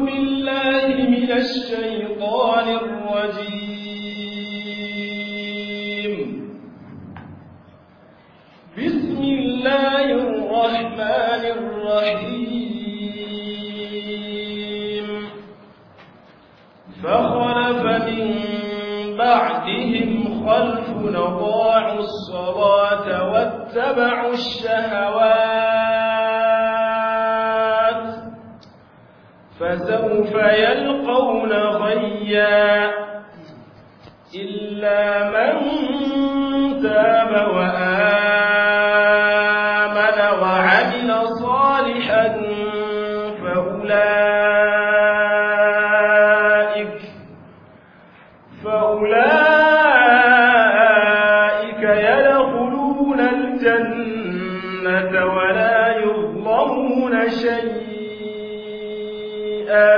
بالله من الشيطان الرجيم بسم الله الرحمن الرحيم فخلف من بعدهم خلف أضاعوا الصلاة واتبعوا الشهوات فسوف يلقون غيا إلا من تاب وآمن وعمل صالحا فأولئك فأولئك يدخلون الجنة ولا يظلمون شيئا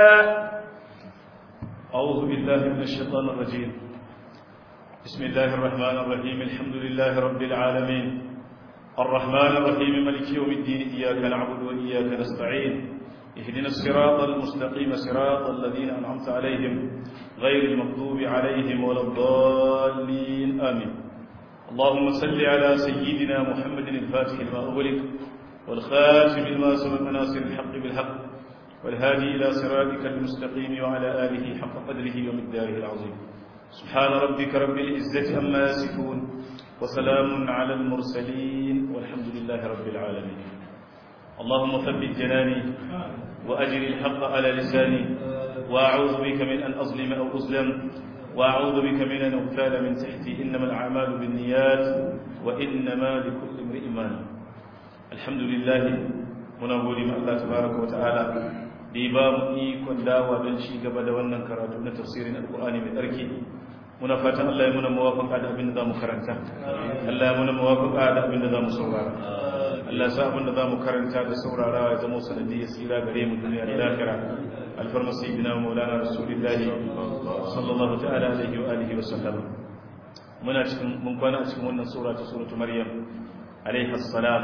أعوذ بالله من الشيطان الرجيم بسم الله الرحمن الرحيم الحمد لله رب العالمين الرحمن الرحيم ملك يوم الدين إياك نعبد وإياك نستعين اهدنا الصراط المستقيم صراط الذين أنعمت عليهم غير المغضوب عليهم ولا الضالين آمين اللهم صل على سيدنا محمد الفاتح لما أغلق والخاتم لما سبق ناصر الحق بالحق والهادي إلى صراطك المستقيم وعلى آله حق قدره ومقداره العظيم سبحان ربك رب العزة أما يصفون وسلام على المرسلين والحمد لله رب العالمين اللهم ثبت جناني وأجر الحق على لساني وأعوذ بك من أن أظلم أو أظلم وأعوذ بك من أن أغتال من تحتي إنما الأعمال بالنيات وإنما لكل امرئ ما نوى الحمد لله muna gode ma Allah tabaraka wata'ala da ya ba mu ikon dawa don ci gaba da wannan karatu na tafsirin alkur'ani mai tsarki muna fatan Allah ya muna mawafaka da abin da za mu karanta Allah ya muna mawafaka da abin da za mu saurara Allah sa abin da za mu karanta da saurara ya zama sanadi ya tsira gare mu duniya da lahira alfarma sayyidina maulana rasulullahi sallallahu ta'ala alaihi wa alihi wa sallam muna cikin mun kwana a cikin wannan sura ta suratu maryam alaihi assalam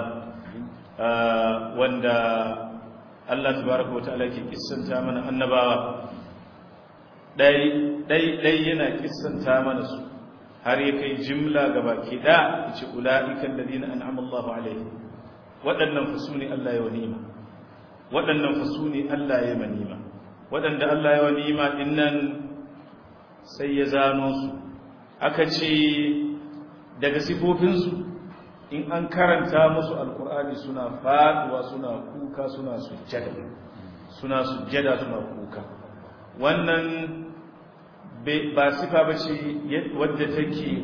wanda Allah tabaraka wata'ala ke kissanta mana annabawa dai dai dai yana kissanta mana su har ya kai jimla gaba ki da yace ulaiikal ladina an'ama Allahu alaihim waɗannan fasuni Allah ya wanima waɗannan fasuni Allah ya manima waɗanda Allah ya wanima dinnan sai ya zano su aka ce daga sifofinsu in an karanta musu alkur'ani suna faduwa suna kuka suna sujjada suna sujjada suna kuka wannan ba sifa ba ce wadda take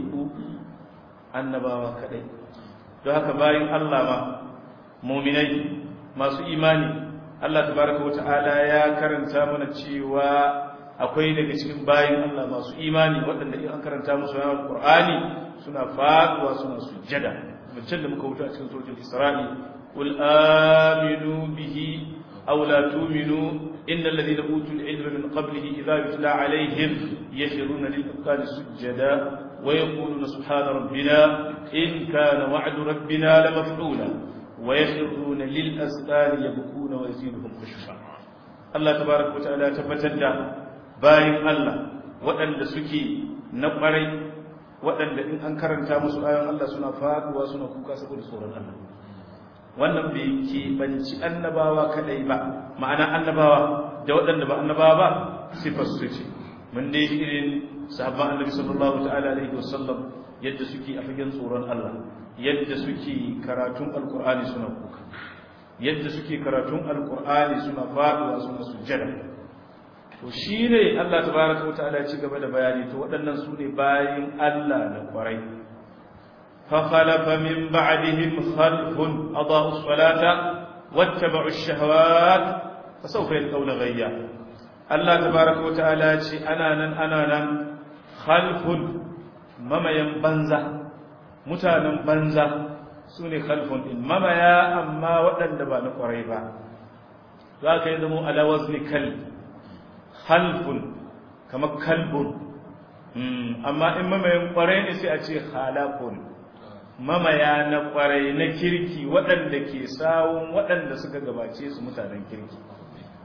annabawa kadai don haka bayan Allah ma muminai masu imani Allah tabaraka wa ta'ala ya karanta mana cewa akwai daga cikin bayan Allah masu imani waɗanda in an karanta musu alkur'ani suna faduwa suna sujjada mutum da muka wuta a cikin suratul isra'i qul aminu bihi aw la tu'minu innal ladina utul ilma min qablihi idha yutla alaihim yakhruna lil azqani sujada wa yaquluna subhana rabbina in kana wa'du rabbina la maf'ula wa yakhruna lil azqani yabkuna wa yaziduhum khushu'a Allah tabaaraka wa ta'ala tabbatar da bayin Allah waɗanda suke na ƙwarai waɗanda in an karanta musu ayon Allah suna faduwa suna kuka saboda tsoron Allah wannan bai keɓanci annabawa kadai ba ma'ana annabawa da waɗanda ba annabawa ba sifar su ce mun dai irin sahabban annabi sallallahu ta'ala alaihi wasallam yadda suke a fagen tsoron Allah yadda suke karatun alqur'ani suna kuka yadda suke karatun alqur'ani suna faduwa suna sujjada to shi ne Allah tabaraka wa ta'ala ci gaba da bayani to waɗannan su ne bayin Allah na kwarai fa khalafa min ba'dihim khalfun adaa'u as-salata wattaba'u ash-shahawat fa sawfa yalqawna ghayya Allah tabaraka wa ta'ala ce ana nan ana nan khalfun mamayan banza mutanen banza su ne khalfun din mamaya amma waɗanda ba na kwarai ba za ka yi zama ala wazni kalb halfun kamar kalbun amma in mamayin kwarai ne sai a ce halafun mamaya na kwarai na kirki waɗanda ke sawun waɗanda suka gabace su mutanen kirki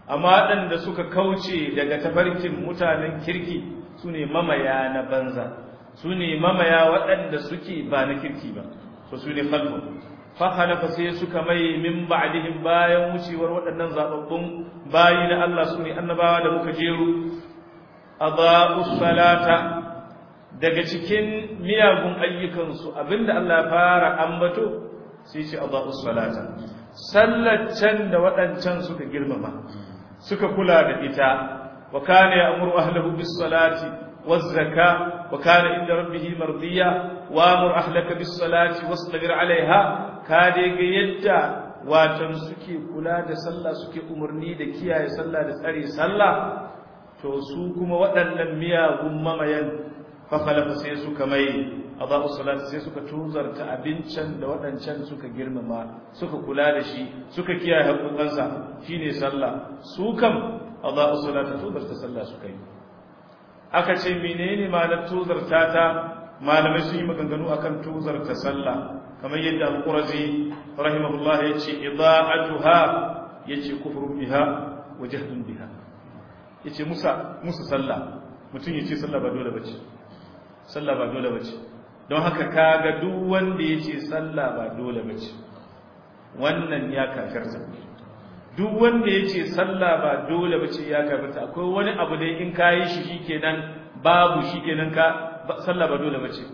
amma waɗanda suka kauce daga tafarkin mutanen kirki su ne mamaya na banza su ne mamaya waɗanda suke ba na kirki ba so su ne falfun fahalafa sai suka mai min ba'dihim bayan wucewar waɗannan zababbun bayi na Allah su ne annabawa da muka jeru adaa'us salata daga cikin miyagun ayyukansu abinda Allah ya fara ambato sai ce adaa'us salata sallar can da waɗancan suka girmama suka kula da ita wa kana ya'muru ahlahu bis salati waz zaka wa kana inda rabbih mardiya wa amur ahlaka bis salati wastabir alaiha ka dai ga yadda watan suke kula da sallah suke umarni da kiyaye sallah da tsare sallah to su kuma waɗannan miyagun mamayan fakhalafa sai suka mai adau salat sai suka tuzarta abincin da waɗancan suka girmama suka kula da shi suka kiyaye haƙoƙansa shine sallah su kam adau salat tuzarta sallah suka yi aka ce menene ma'anar tuzarta ta malamai sun yi maganganu akan tuzarta sallah kamar yadda al-qurazi rahimahullah yace ida'atuha yace kufrun biha wa jahdun biha yace musa musu sallah mutum yace sallah ba dole bace sallah ba dole bace don haka kaga duk wanda yace sallah ba dole bace wannan ya kafirta duk wanda yace sallah ba dole bace ya kafirta akwai wani abu da in kayi shi shikenan babu shikenan ka sallah ba dole bace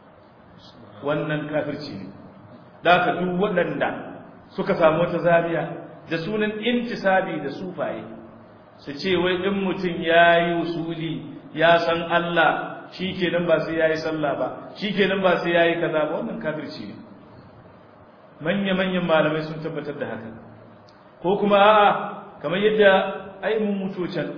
wannan kafirci ne da haka duk waɗanda suka samu wata zariya da sunan intisabi da sufaye su ce wai in mutum ya yi usuli ya san Allah shi kenan ba sai ya yi sallah ba shi kenan ba sai ya yi kaza ba wannan kafirci ne manya-manyan malamai sun tabbatar da haka ko kuma a'a kamar yadda ai mun mutu can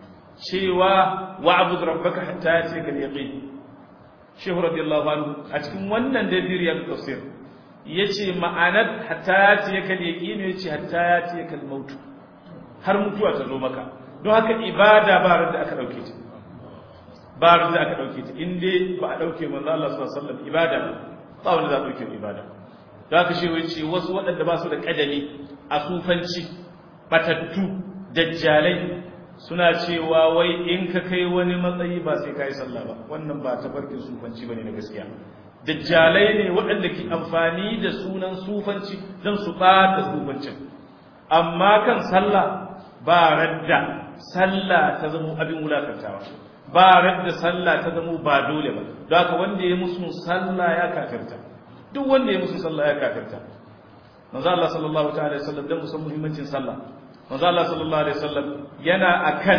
cewa wa'bud rabbaka hatta yatika al-yaqin shehu radiyallahu anhu a cikin wannan dadiriyar tafsir yace ma'anar hatta yatiyaka al-yaqin yace hatta yatiyaka al-maut har mutuwa ta zo maka don haka ibada ba da aka dauke ta ba da aka dauke ta in dai ba a dauke manzo Allah sallallahu alaihi wasallam ibada ba wanda za a dauke ibada don haka shehu yace wasu waɗanda ba su da kadami a sufanci batattu dajjalai suna cewa wai in ka kai wani matsayi ba sai ka yi sallah ba wannan ba tafarkin sufanci bane na gaskiya dajjalai ne waɗanda ke amfani da sunan sufanci don su ɓata sufancin amma kan sallah ba radda sallah ta zama abin wulakantawa ba radda sallah ta zama ba dole ba don haka wanda ya musu sallah ya kafirta duk wanda ya musu sallah ya kafirta manzo Allah sallallahu ta'ala alaihi wasallam dan musan muhimmancin sallah manzo Allah sallallahu alaihi wasallam yana akan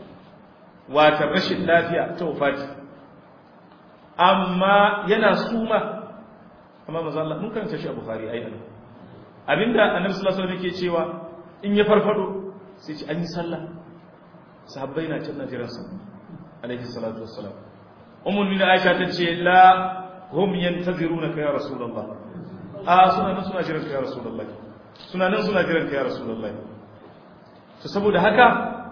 wata rashin lafiya ta wafati amma yana suma amma manzo Allah mun karanta shi a Bukhari ai an abinda annabi sallallahu alaihi wasallam yake cewa in ya farfado sai ce an yi sallah sahabbai na can jiran sa alaihi salatu wassalam ummul mu'minin Aisha ta ce la hum yantazirunaka ya rasulullah a suna nan suna jiran ka ya rasulullah suna nan suna jiran ka ya rasulullah to saboda haka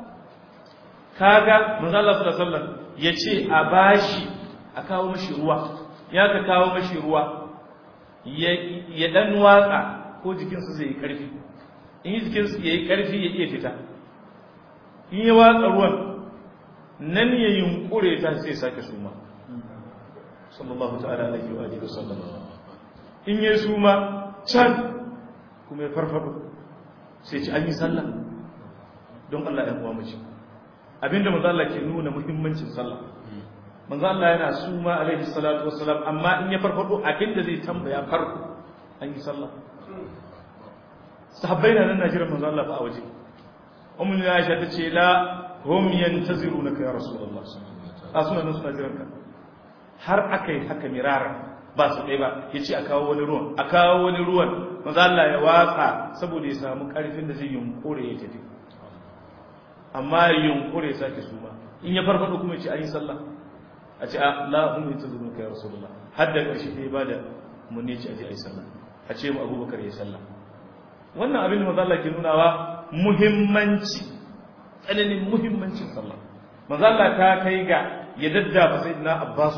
kaga manzo Allah sallallahu alaihi wasallam yace a bashi a kawo mashi ruwa ya ka kawo mashi ruwa ya dan watsa ko jikinsa zai yi karfi in jikinsa yayi karfi ya iya fita in ya watsa ruwan nan ya yunkure ta sai sake suma sallallahu ta'ala alaihi wa alihi wasallam in ya suma can kuma ya farfado sai ci an yi sallah don Allah ya kuwa mace abinda manzo Allah ke nuna muhimmancin sallah manzo Allah yana suma alaihi salatu wassalam amma in ya farfado abinda zai tambaya farko an yi sallah sahabbai na nan na jiran manzo Allah fa a waje ummu Aisha ta ce la hum yantazirunaka ya rasulullah a suna nan suna jiran ka har akai haka mirara ba su ɗaya ba ya ce a kawo wani ruwan a kawo wani ruwan manzo Allah ya watsa saboda ya samu ƙarfin da zai yunkure ya tafi amma ya yunkure ya sake suma in ya farfado kuma ya ce an yi sallah a ce a la hum yantazirunaka ya rasulullah har da ƙarshe ta ba da mun ne ce a je a yi sallah a ce mu abubakar ya yi sallah wannan abin da manzo Allah ke nunawa muhimmanci tsananin muhimmancin sallah manzo Allah ta kai ga ya daddafa sayyidina Abbas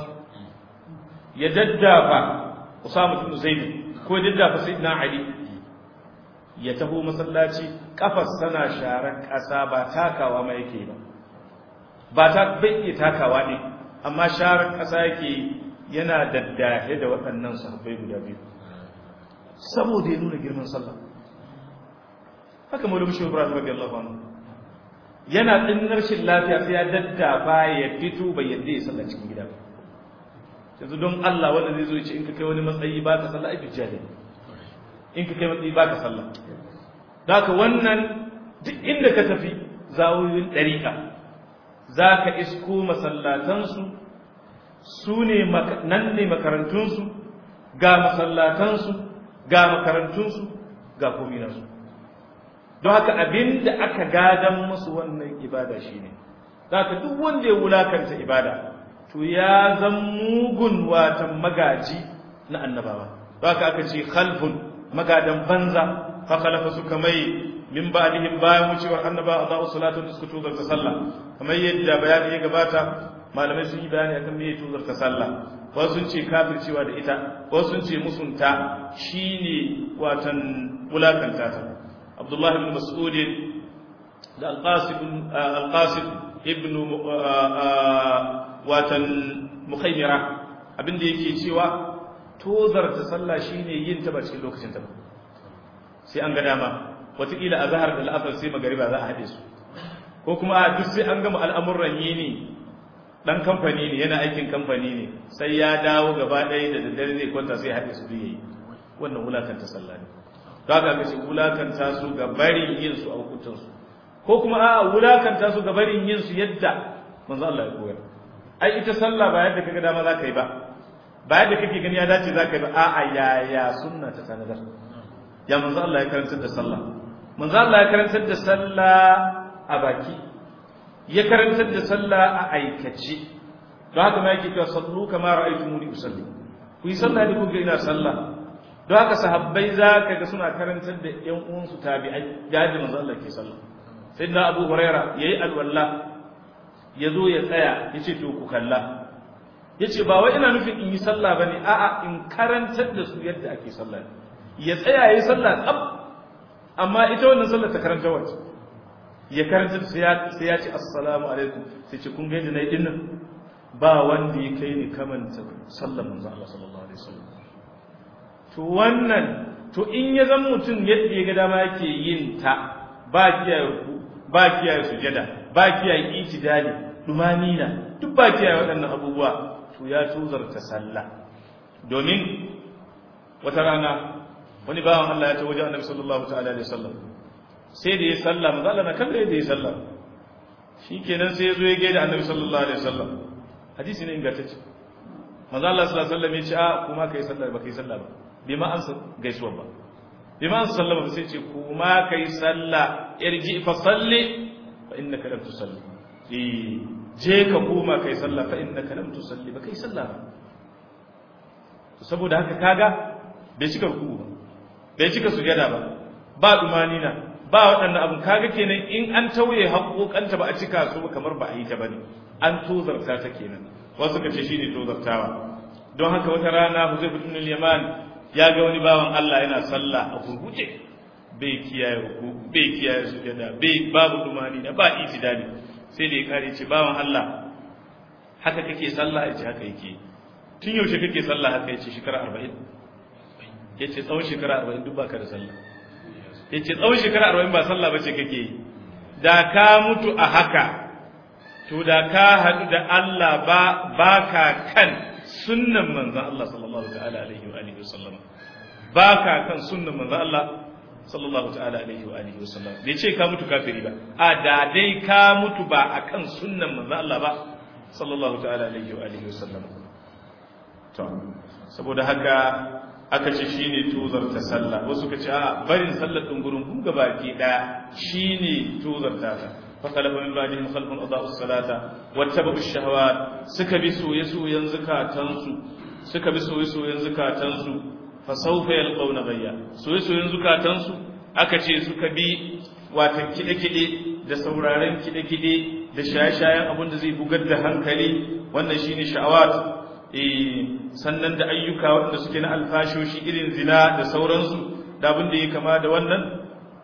ya daddafa Usama ibn Zaid ko ya daddafa sayyidina Ali ya taho masallaci kafar sana sharar ƙasa ba takawa ma yake ba ba ta bai iya takawa ne amma sharar ƙasa yake yana daddahe da waɗannan sahabbai guda biyu saboda ya nuna girman sallah haka maulid shi ibrahim radiyallahu anhu yana ɗin rashin lafiya sai ya daddafa ya fito bai yadda ya sallah cikin gida ba yanzu don Allah wanda zai zo ya ce in ka kai wani matsayi ba ka sallah ai bijjali in ka kai matsayi ba ka sallah da haka wannan duk inda ka tafi zawoyin ɗariƙa za ka isko masallatansu su ne nan ne makarantunsu ga masallatansu ga makarantunsu ga kominansu don haka abin da aka gadan musu wannan ibada shi ne za ka duk wanda ya wulakanta ibada to ya zan mugun watan magaji na annabawa don haka aka ce khalfun magadan banza fa khalafa suka mai min ba'dihim bayan wucewar annaba a za'u salatu da suka tuzar ta sallah kamar yadda bayani ya gabata malamai sun yi bayani akan me tuzar ta sallah wasu sun ce kafircewa da ita wasu sun ce musunta shine watan wulakanta ta abdullahi ibn mas'ud da al-qasim al-qasim ibn watan mukhaymira abinda yake cewa tozar ta sallah shine yin ta ba cikin lokacin ta ba sai an ga dama wataƙila a zahar da la'asar sai magariba za a haɗe su ko kuma a duk sai an gama al'amuran yi ne ɗan kamfani ne yana aikin kamfani ne sai ya dawo gaba ɗaya da daddare zai kwanta sai haɗe su yayi wannan wulakanta sallah ne za ka ga wulakanta su ga barin yin su a hukuncin su ko kuma a wulakanta su ga barin yin su yadda manzo Allah ya koyar ai ita sallah ba yadda kaga dama za ka yi ba ba yadda kake gani ya dace za ka yi ba a'a yaya sunna ta sanadar ya manzo Allah ya karantar da sallah manzo Allah ya karantar da sallah a baki ya karantar da sallah a aikace don haka ma yake cewa sallu kama ra'aytumuni usalli ku yi sallah da kuka ina sallah don haka sahabbai za ka ga suna karantar da ƴan uwansu tabi'ai yadda manzo Allah ke sallah sayyidina Abu Huraira yayi alwala ya zo ya tsaya ya ce to ku kalla ya ce ba wai ina nufin in yi sallah ba ne a'a in karantar da su yadda ake sallah ya tsaya ya yi sallah tsab amma ita wannan sallar ta karanta wacce ya karanta sai ya ce assalamu alaikum sai ce kun gaida na yi dinnan ba wanda ya kai ni kamanta sallar manzo Allah sallallahu alaihi wasallam to wannan to in ya zama mutum yadda ya ga dama yake yin ta ba kiyaye ruku ba kiyaye sujada ba kiyaye itidali dumanina duk ba kiyaye waɗannan abubuwa to ya tuzarta sallah domin wata rana wani bawan Allah ya ta wajen annabi sallallahu ta'ala alaihi wasallam sai da ya sallah manzo Allah na kalle da ya sallah shikenan sai ya zo ya gaida annabi sallallahu alaihi wasallam hadisi ne ingantacce manzo Allah sallallahu alaihi wasallam ya ce a kuma kai sallah ba kai sallah ba bai ma ansa gaisuwa ba bai ma ansa sallama sai ce kuma kai sallah irji fa salli fa innaka lam tusalli eh je ka koma kai sallah fa innaka lam tusalli ba kai sallah ba to saboda haka kaga bai cika ruku ba bai cika sujada ba ba dumanina ba waɗannan abun kaga kenan in an tauye haƙoƙanta ba a cika su kamar ba a yi ta bane an tozarta ta kenan wasu ka ce shine tozartawa don haka wata rana Huzaifa ibn al-Yaman ya ga wani bawan Allah yana sallah a gurguje bai kiyaye ruku bai kiyaye sujada bai babu dumanina ba itidali sai da ya kare ce bawan Allah haka kake sallah ya ce haka yake tun yaushe kake sallah haka ya ce shekara arba'in ya ce tsawon shekara arba'in duk baka da sallah ya ce tsawon shekara arba'in ba sallah ba ce kake yi da ka mutu a haka to da ka haɗu da Allah ba baka kan sunnan manzan Allah sallallahu ta'ala alaihi wa alihi wasallam baka kan sunnan manzan Allah sallallahu ta'ala alaihi wa alihi wasallam bai ce ka mutu kafiri ba a da dai ka mutu ba akan sunnan manzan Allah ba sallallahu ta'ala alaihi wa alihi wasallam to saboda haka aka ce shine tozar ta sallah wasu ka ce a barin sallar dungurin kun gabaki daya shine tozar ta ta fa khalafa min ba'dihim khalfun adaa'u as-salata wattaba'u ash-shahawat suka bi soye soyen zakatansu suka bi soye soyen zakatansu fa sawfa yalqawna ghayya soye soyen zakatansu aka ce suka bi watan kide kide da sauraren kide kide da shaye-shayen abin da zai bugar da hankali wannan shine sha'awat sannan da ayyuka waɗanda suke na alfashoshi irin zina da sauransu da abin da ya kama da wannan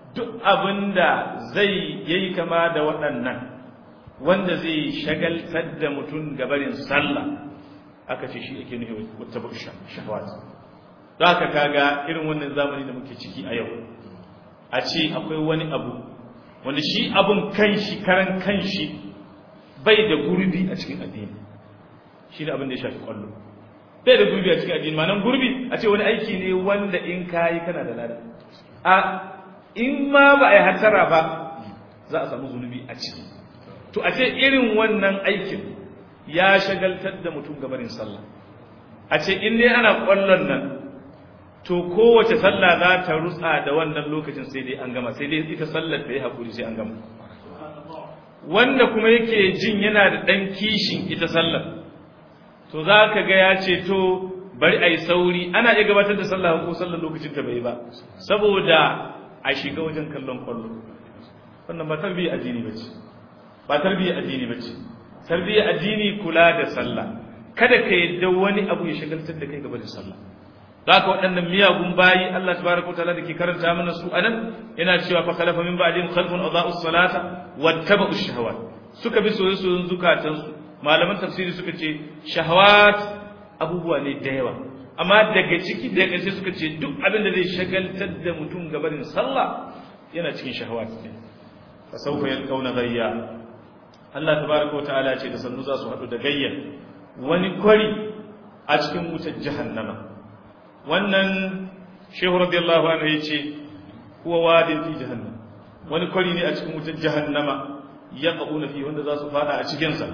duk abinda zai yayi kama da waɗannan wanda zai shagaltar da mutum gabarin sallah aka ce shi yake nufi wata shahawat za ka kaga irin wannan zamani da muke ciki a yau a ce akwai wani abu wanda shi abun kanshi karan kanshi bai da gurbi a cikin addini shi ne abin da ya shafi kwallo bai da gurbi a cikin addini ma'anan gurbi a ce wani aiki ne wanda in kayi kana da lada a in ma ba a yi hatara ba za a samu zunubi a ciki to a ce irin wannan aikin ya shagaltar da mutum gabarin sallah a ce in dai ana kwallon nan to kowace sallah za ta rutsa da wannan lokacin sai dai an gama sai dai ita sallar da ya haƙuri sai an gama wanda kuma yake jin yana da ɗan kishin ita sallar to za ka ga ya ce to bari a yi sauri ana iya gabatar da sallah ko sallar lokacin ta bai ba saboda a shiga wajen kallon kwallo wannan ba tarbiyya addini ba ce ba tarbiyya addini ba ce tarbiyya addini kula da sallah kada ka yadda wani abu ya shagaltar da kai gaba da sallah za ka waɗannan miyagun bayi Allah tabaraka ta'ala da ke karanta mana su anan yana cewa fa khalafa min ba'dihim khalfun adaa'u salata wattaba'u shahawat suka bi soyayyen zukatan su malaman tafsiri suka ce shahawat abubuwa ne da yawa amma daga ciki da ƙarshe suka ce duk abin da zai shagaltar da mutum gabarin sallah yana cikin shahawat ne fa sawfa yalqawna ghayya Allah tabaraka ta'ala ce da sannu za su haɗu da gayya wani kwari a cikin wutar jahannama wannan shehu radiyallahu anhu yace huwa wadin fi jahannam wani kwari ne a cikin wutar jahannama ya qauna fi wanda za su fada a cikin sa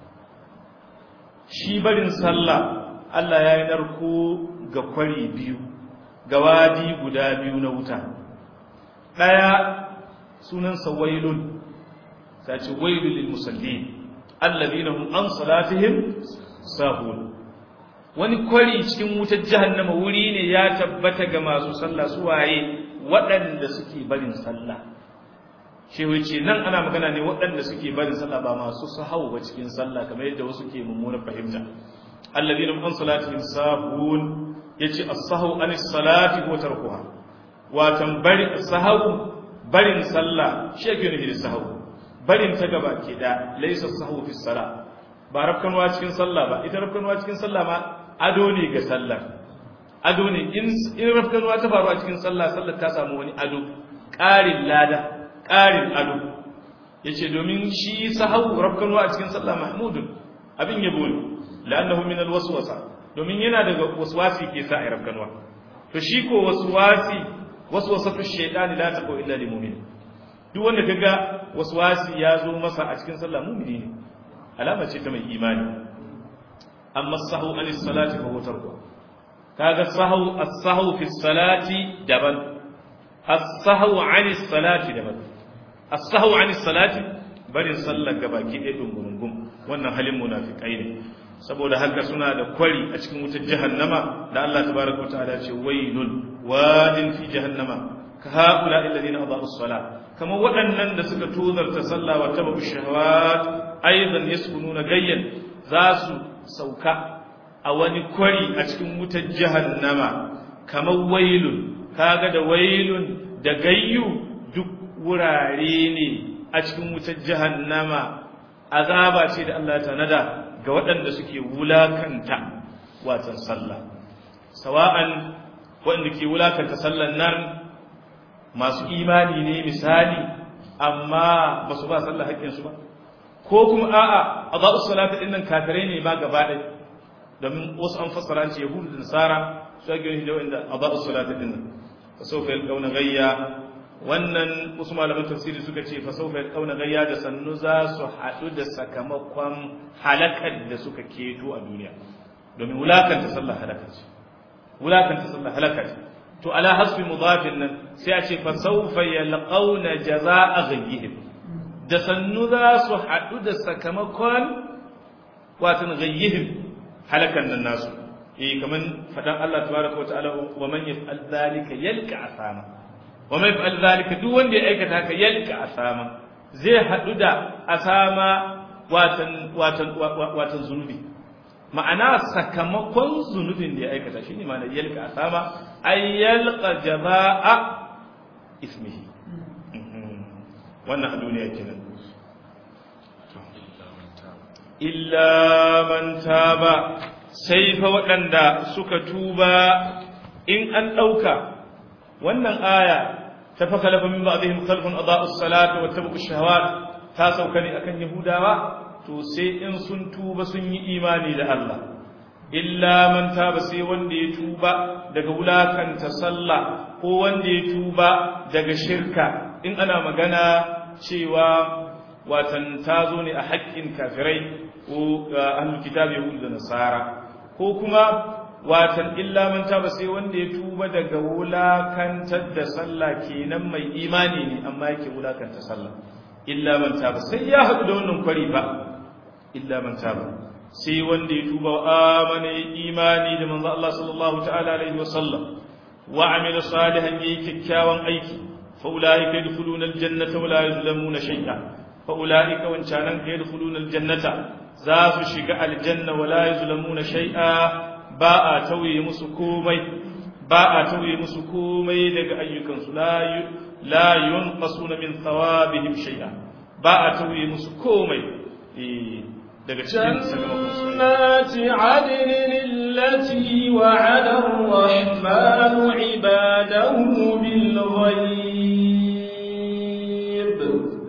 shi barin sallah Allah ya yi narko ga kwari biyu ga wadi guda biyu na wuta daya sunan sa wailun sai ce wailul lil musallin alladhina hum an salatihim sahun wani kwari cikin wutar jahannama wuri ne ya tabbata ga masu sallah su waye waɗanda suke barin sallah shi wuce nan ana magana ne waɗanda suke barin sallah ba masu sahau ba cikin sallah kamar yadda wasu ke mummunar fahimta alladhina an salatihim sahun yace as-sahu an as-salati wa tarkuha watan bari sahau barin sallah shi yake nufi da sahau barin ta gaba ke da laysa as-sahu fi salah ba rafkanwa cikin sallah ba ita rafkanwa cikin sallah ma ado ne ga sallar ado ne in rafkanuwa ta faru a cikin sallah sallar ta samu wani ado ƙarin lada ƙarin ado ya ce domin shi sahau rafkanuwa a cikin sallah mahmudun abin yabo ne la'annahu min alwaswasa domin yana daga waswasi ke sa ai rafkanuwa to shi ko waswasi waswasatu shaytani la taqu illa lil mu'min duk wanda kaga waswasi ya zo masa a cikin sallah mu'mini ne alama ce ta mai imani amma sahu an salati fa huwa tarku kaga sahu as-sahu fi salati daban as-sahu an salati daban as-sahu an salati barin sallar gabaki ɗaya dungurungum wannan halin munafikai ne saboda haka suna da kwari a cikin wutar jahannama da Allah tabaraka wa ta'ala ce wailun wadin fi jahannama ka haula alladhina adaa'u as-salat kama waɗannan da suka tozarta sallah wa tabu shahawat aidan yaskununa gayyan za su sauka a wani kwari a cikin wutar jahannama kamar wailun kaga da wailun da gayyu duk wurare ne a cikin wutar jahannama azaba ce da Allah ta nada ga waɗanda suke wulakanta watan sallah sawa'an waɗanda ke wulakanta sallan nan masu imani ne misali amma ba su ba sallah haƙƙinsu ba ko kuma a'a a za'u salata ɗin nan kafirai ne ma gaba ɗaya domin wasu an fassara ce yahudu da nasara su ake yin da wanda a za'u salata ɗin nan fa saufa yalqauna gayya wannan wasu malaman tafsiri suka ce fa saufa yalqauna gayya da sannu za su haɗu da sakamakon halakar da suka keto a duniya domin wulakanta sallah halaka ce wulakanta sallah halaka ce to ala hasbi mudafin nan sai a ce fa saufa yalqauna jazaa'a ghayyihim da sannu za su haɗu da sakamakon watan ghayyihim halakan nan nasu eh kaman fadan Allah tabaraka wataala wa man yaf'al dhalika yalqa asama wa man yaf'al dhalika duk wanda ya aikata haka yalqa asama zai haɗu da asama watan watan watan zunubi ma'ana sakamakon zunubin da ya aikata shine ma'ana yalqa asama ay yalqa jazaa'a ismihi wannan a duniya kenan illa man taba sai fa waɗanda suka tuba in an ɗauka wannan aya ta fa khalafa min ba'dihim khalfun adaa'u as-salata wa tabu ash-shahawat ta sauka ne akan yahudawa to sai in sun tuba sun yi imani da Allah illa man taba sai wanda ya tuba daga wulakanta sallah ko wanda ya tuba daga shirka in ana magana cewa watan ta zo ne a haƙƙin kafirai ko ahlul kitab yahud da nasara ko kuma watan illa man taba sai wanda ya tuba daga wulakantar da sallah kenan mai imani ne amma yake wulakanta sallah illa man taba sai ya haɗu da wannan kwari ba illa man taba sai wanda ya tuba wa amana imani da manzo Allah sallallahu ta'ala alaihi wasallam wa amila salihan yayi kyakkyawan aiki fa ulaika yadkhuluna aljannata wa la yuzlamuna shay'a fa ulaika wancanan ka yadkhuluna aljannata za su shiga aljanna wa la yuzlamuna shay'a ba a tauye musu komai ba a tauye musu komai daga ayyukansu la la yunqasuna min thawabihim shay'a ba a tauye musu komai daga cikin jannati adnin allati wa'ada ar-rahmanu 'ibadahu bil ghaib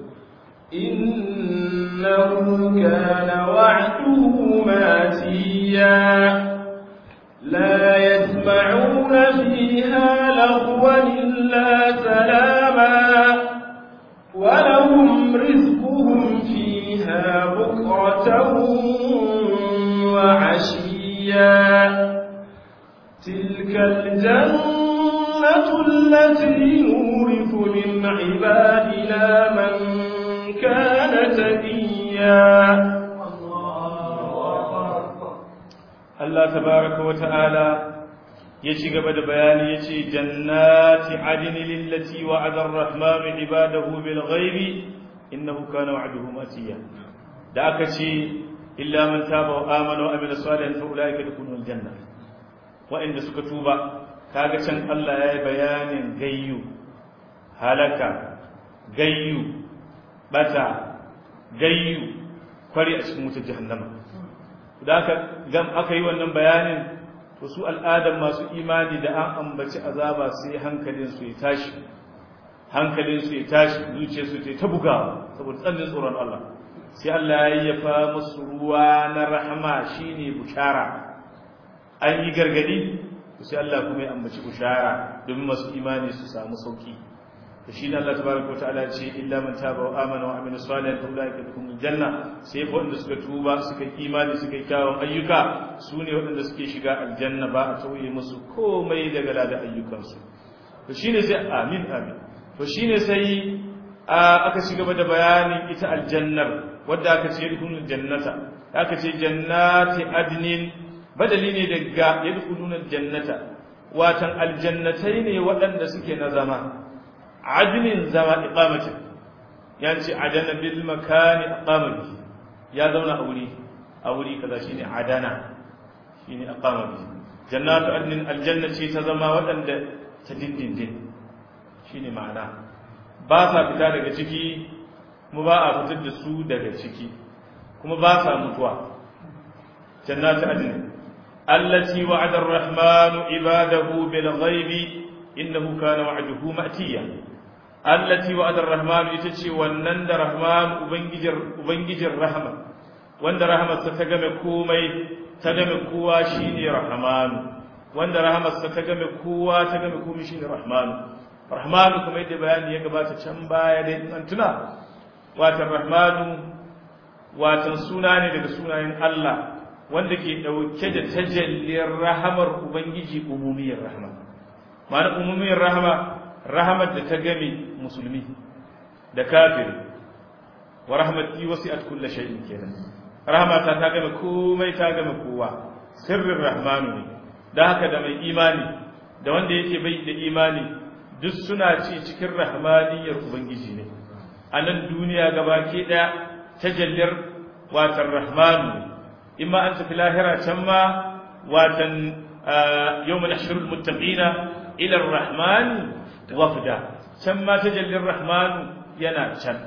innahu kana wa'duhu matiya لا يسمعون فيها لغوا إلا سلاما ولهم رزقهم فيها بكرة وعشيا تلك الجنة التي نورث من عبادنا من كان تقيا Allah tabaraka wa ta'ala ya ci gaba da bayani ya ce jannati adini lillati wa'ada ar-rahman ibadahu bil ghaibi innahu kana wa'duhu matiya da aka ce illa man taba wa amana wa amila salihan fa ulaika yadkhuluna al-janna wa'inda suka tuba kaga can Allah yayi bayanin gayyu halaka gayyu bata gayyu kwari a cikin wutar jahannama da aka gam aka yi wannan bayanin to su al'adar masu imani da an ambaci azaba sai hankalin su ya tashi hankalin su ya tashi zuciyar su ta bugawa saboda tsannin tsoron Allah sai Allah ya yayyafa musu ruwa na rahama shine bushara an yi gargadi to sai Allah kuma ya ambaci bushara domin masu imani su samu sauki to shine Allah tabaraka wataala ce illa man taba wa amana wa amila salihan fa ulaika yadkhulul janna sai fa wanda suka tuba suka imani suka yi kyawun ayyuka su ne waɗanda suke shiga aljanna ba a tauye musu komai daga lada ayyukansu to shine sai amin amin to shine sai aka ci gaba da bayanin ita aljannar wadda aka ce yadkhulul jannata aka ce jannati adnin badali ne daga yadkhulul jannata watan aljannatai ne waɗanda suke na zama adnin zama iqamatin ya ce adana bil makani aqama bi ya zauna a wuri a wuri kaza shine adana shine aqama bi jannatu adnin aljanna ce ta zama waɗanda ta dindindin shine ma'ana ba sa fita daga ciki kuma ba a fitar da su daga ciki kuma ba sa mutuwa jannatu adnin allati wa'ada ar-rahmanu ibadahu bil ghaibi innahu kana wa'duhu ma'tiya allati wa'ada ar-rahman ita ce wannan da rahman ubangijin ubangijin rahma wanda rahmarsa ta game komai ta game kowa shine rahman wanda rahmarsa ta game kowa ta game komai shine rahman rahman kuma yadda bayani ya gabata can baya dai an tuna watan rahman watan suna ne daga sunayen Allah wanda ke dauke da tajalliyar rahamar ubangiji umumiyar rahma ma'ana umumiyar rahma rahamar da ta game musulmi da kafiri wa rahmati wasi'at kulli shay'in kenan rahmata ta game komai ta game kowa sirrin rahmanu ne da haka da mai imani da wanda yake bai da imani duk suna ci cikin rahmaniyar ubangiji ne a nan duniya gabaki daya tajallir watan rahmanu ne imma an tafi lahira can ma watan yawmal ashrul muttaqina ila ar-rahman wafda can ma tajallin rahman yana can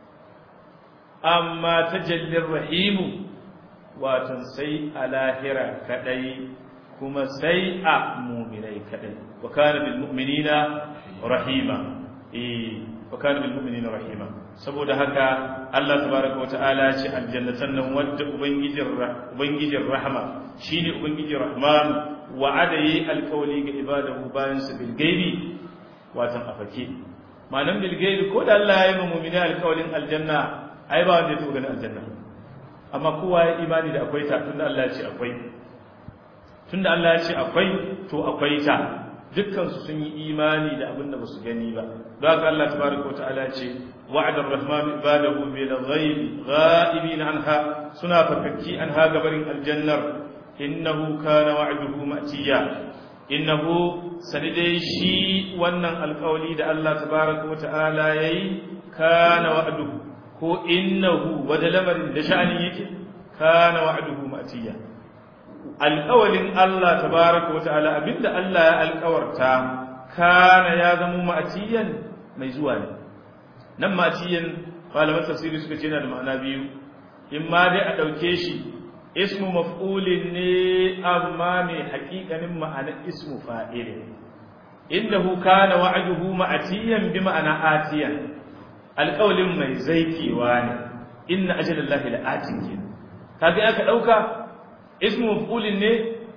amma tajallin rahimu watan sai a lahira kadai kuma sai a muminai kadai wa kana bil mu'minina rahima eh wa kana bil mu'minina rahima saboda haka Allah tabaraka wata'ala ce aljannatan nan wadda ubangijin ubangijin rahama shine ubangijin rahman wa'ada yi alkawali ga ibadahu bayan su bil gaibi watan afake ma'anan bil gaibi ko da Allah ya yi mu'mini alkawalin aljanna ai ba wanda ya taɓa ganin aljanna amma kowa ya imani da akwai ta tunda Allah ya ce akwai tunda Allah ya ce akwai to akwai ta dukkan su sun yi imani da abin da ba su gani ba don haka Allah tabaraka wa ta'ala ya ce wa'ada ar-rahman ibadahu bil ghaibi ghaibin anha suna fakakki anha gabarin aljannar innahu kana wa'duhu ma'tiya innahu sanidai shi wannan alƙawli da Allah tabaraka wa ta'ala yayi kana wa'duhu ko innahu wada lamarin da sha'ani yake kana wa'duhu ma'tiya alƙawalin Allah tabaraka wa ta'ala abinda Allah ya alƙawarta kana ya zama ma'tiyan mai zuwa ne nan ma'tiyan malaman tafsiri suka ce yana da ma'ana biyu in ma dai a ɗauke shi ismu maf'ulin ne amma mai haƙiƙanin ma'anar ismu fa'ilin innahu kana wa'duhu ma'tiyan bi ma'ana atiyan alƙawlin mai zaikewa ne inna ajalallahi la'atin ke kaga aka dauka ismu maf'ulin ne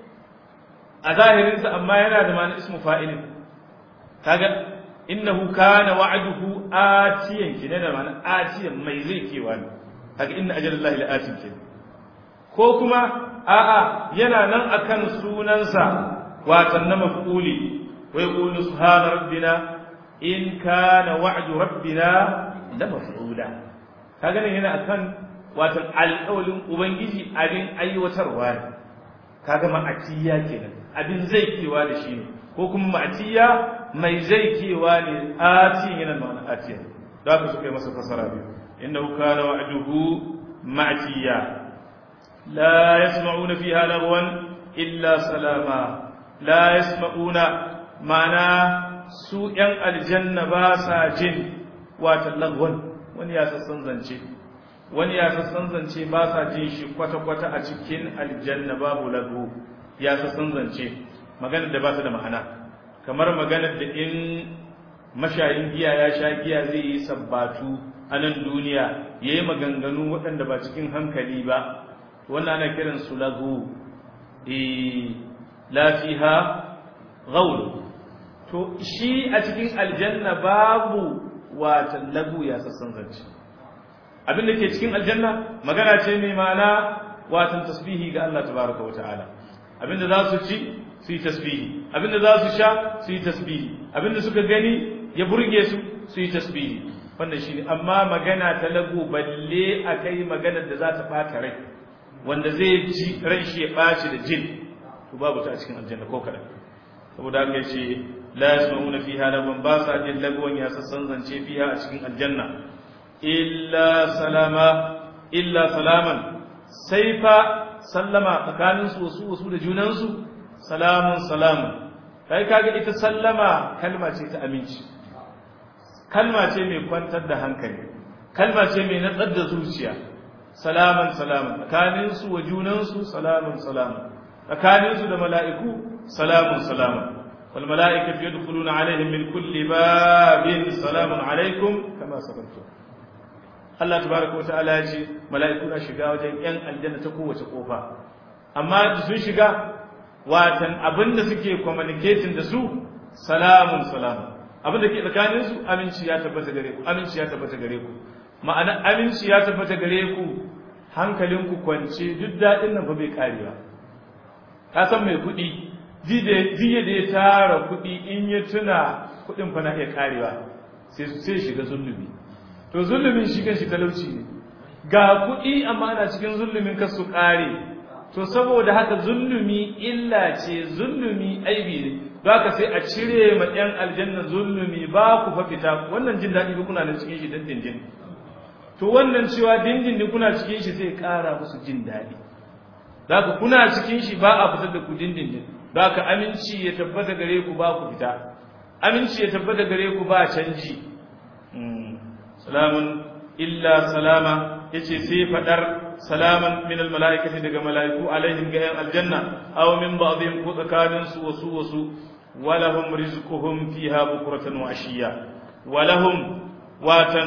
a zahirin sa amma yana da ma'anar ismu fa'ilin kaga innahu kana wa'duhu atiyan ke da ma'anar atiyan mai zaikewa ne kaga inna ajalallahi la'atin ke ko kuma a'a yana nan akan sunansa watan na maf'uli wa yaqulu subhana rabbina in kana wa'du rabbina la maf'ula kaga ne yana akan watan alƙawlin ubangiji abin aiwatarwa ne kaga ma'atiya kenan abin zai kewa da shi ne ko kuma ma'atiya mai zai kewa ne atiyan yana ma'ana atiya da haka suka yi masa fasara biyu innahu kana wa'duhu ma'atiya لا يسمعون فيها لغوا إلا سلاما لا يسمعون معنى سوء الجنة باسا جن واتلغوا wani ya sassan zance wani ya sassan zance ba sa jin shi kwata-kwata a cikin aljanna babu lagu ya sassan zance maganar da ba ta da ma'ana kamar maganar da in mashayin giya ya sha giya zai yi sabbatu a nan duniya ya yi maganganu waɗanda ba cikin hankali ba wannan ana kiran su lagu la fiha ghaul to shi a cikin aljanna babu wata lagu ya sassan zance abin da ke cikin aljanna magana ce mai ma'ana watan tasbihi ga Allah tabaraka wata'ala abin da za su ci su yi tasbihi abin da za su sha su yi tasbihi abin da suka gani ya burge su su yi tasbihi wannan shi ne amma magana ta lagu balle a kai maganar da za ta ɓata rai wanda zai ji ran shi ya ɓaci da jin to babu ta a cikin aljanna ko kaɗan saboda haka ya ce la yasma'una fiha lagwan ba sa jin lagwan ya sassan zance fiha a cikin aljanna illa salama illa salaman sai fa sallama tsakanin su wasu wasu da junan su salamun salamun kai kaga ita sallama kalma ce ta aminci kalma ce mai kwantar da hankali kalma ce mai natsar da zuciya salaman salaman tsakaninsu wa junansu salaman salaman tsakaninsu da mala'iku salamun salaman wal mala'ikatu yadkhuluna alaihim min kulli babin salamun alaikum kama sabantu Allah tabaraka wa ta'ala ya ce mala'iku na shiga wajen yan aljanna ta kowace kofa amma sun shiga watan abinda suke communicating da su salamun salamun abinda ke tsakaninsu aminci ya tabbata gare ku aminci ya tabbata gare ku ma'ana aminci ya tabbata gare ku hankalinku kwance duk daɗin nan fa bai karewa ka san mai kuɗi jiya da ya tara kuɗi in ya tuna kuɗin fa na iya karewa sai sai shiga zulumi to zulumin shi kan shi talauci ne ga kuɗi amma ana cikin zulumin ka su kare to saboda haka zulumi illa ce zulumi aibi ne ba ka sai a cire ma ɗan aljanna zulumi ba ku fa fita wannan jin daɗi ba kuna nan cikin shi dan dindin to wannan cewa dindindin kuna cikin shi zai ƙara musu jin daɗi za ka kuna cikin shi ba a fitar da ku dindindin za ka aminci ya tabbata gare ku ba ku fita aminci ya tabbata gare ku ba canji salamun illa salama yace sai fadar salaman min almalaikati daga malaiku alaihim ga yan aljanna aw min ba'dihim ko tsakanin su wasu wasu walahum rizquhum fiha bukratan wa ashiya walahum watan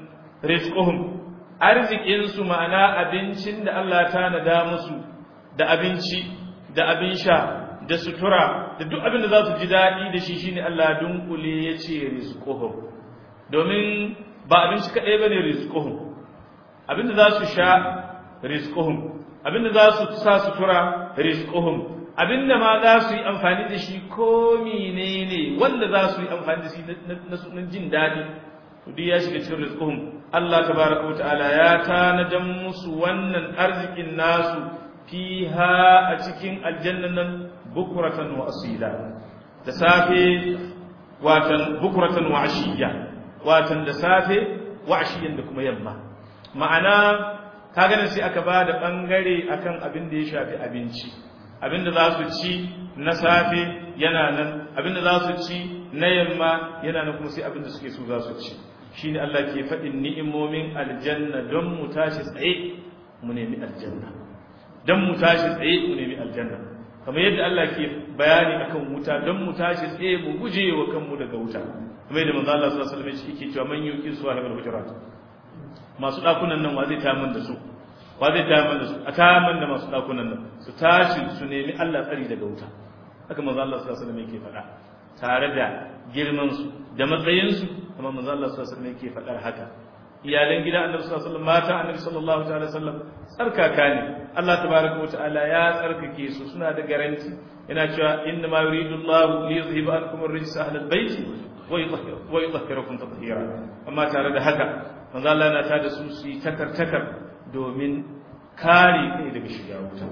rizquhum arzikin su ma'ana abincin da Allah ta nada musu da abinci da abin sha da sutura da duk abin da za su ji daɗi da shi shine Allah dunkule ya ce rizquhum domin ba abinci kaɗai ba ne rizquhum abin da za su sha rizquhum abin da za su sa sutura rizquhum abin da ma za su yi amfani da shi ko menene wanda za su yi amfani da shi na jin daɗi duk ya shiga cikin rizquhum Allah tabaraka wata'ala ya tanadan musu wannan arzikin nasu fiha a cikin aljannan nan bukuratan wa asila da safe watan bukuratan wa ashiya watan da safe wa ashiyan da kuma yamma ma'ana ka ganin sai aka ba da bangare akan abin da ya shafi abinci abin da za su ci na safe yana nan abin da za su ci na yamma yana nan kuma sai abin da suke so za su ci shine Allah ke faɗin ni'imomin aljanna don mu tashi tsaye mu nemi aljanna don mu tashi tsaye mu nemi aljanna kamar yadda Allah ke bayani akan wuta don mu tashi tsaye mu guje wa kanmu daga wuta kamar yadda manzo Allah sallallahu alaihi wasallam yake cewa man yuqi suwahibul hujurat masu dakunan nan wa zai tamin da su wa zai tamin da su a tamin da masu dakunan nan su tashi su nemi Allah tsari daga wuta haka manzo Allah sallallahu alaihi wasallam yake faɗa tare da girman su da matsayin su kuma manzo Allah sallallahu alaihi wasallam yake faɗar haka iyalan gida annabi sallallahu alaihi wasallam mata annabi sallallahu ta'ala wasallam tsarkaka ne Allah tabaraka wa ta'ala ya tsarkake su suna da garanti yana cewa inna ma yuridu Allah li yuzhiba ankum ar-rijsa ahlal bayt wa yutahhirakum tatheera amma tare da haka manzo Allah yana tada su su yi takar takar domin kare kai daga shiga wuta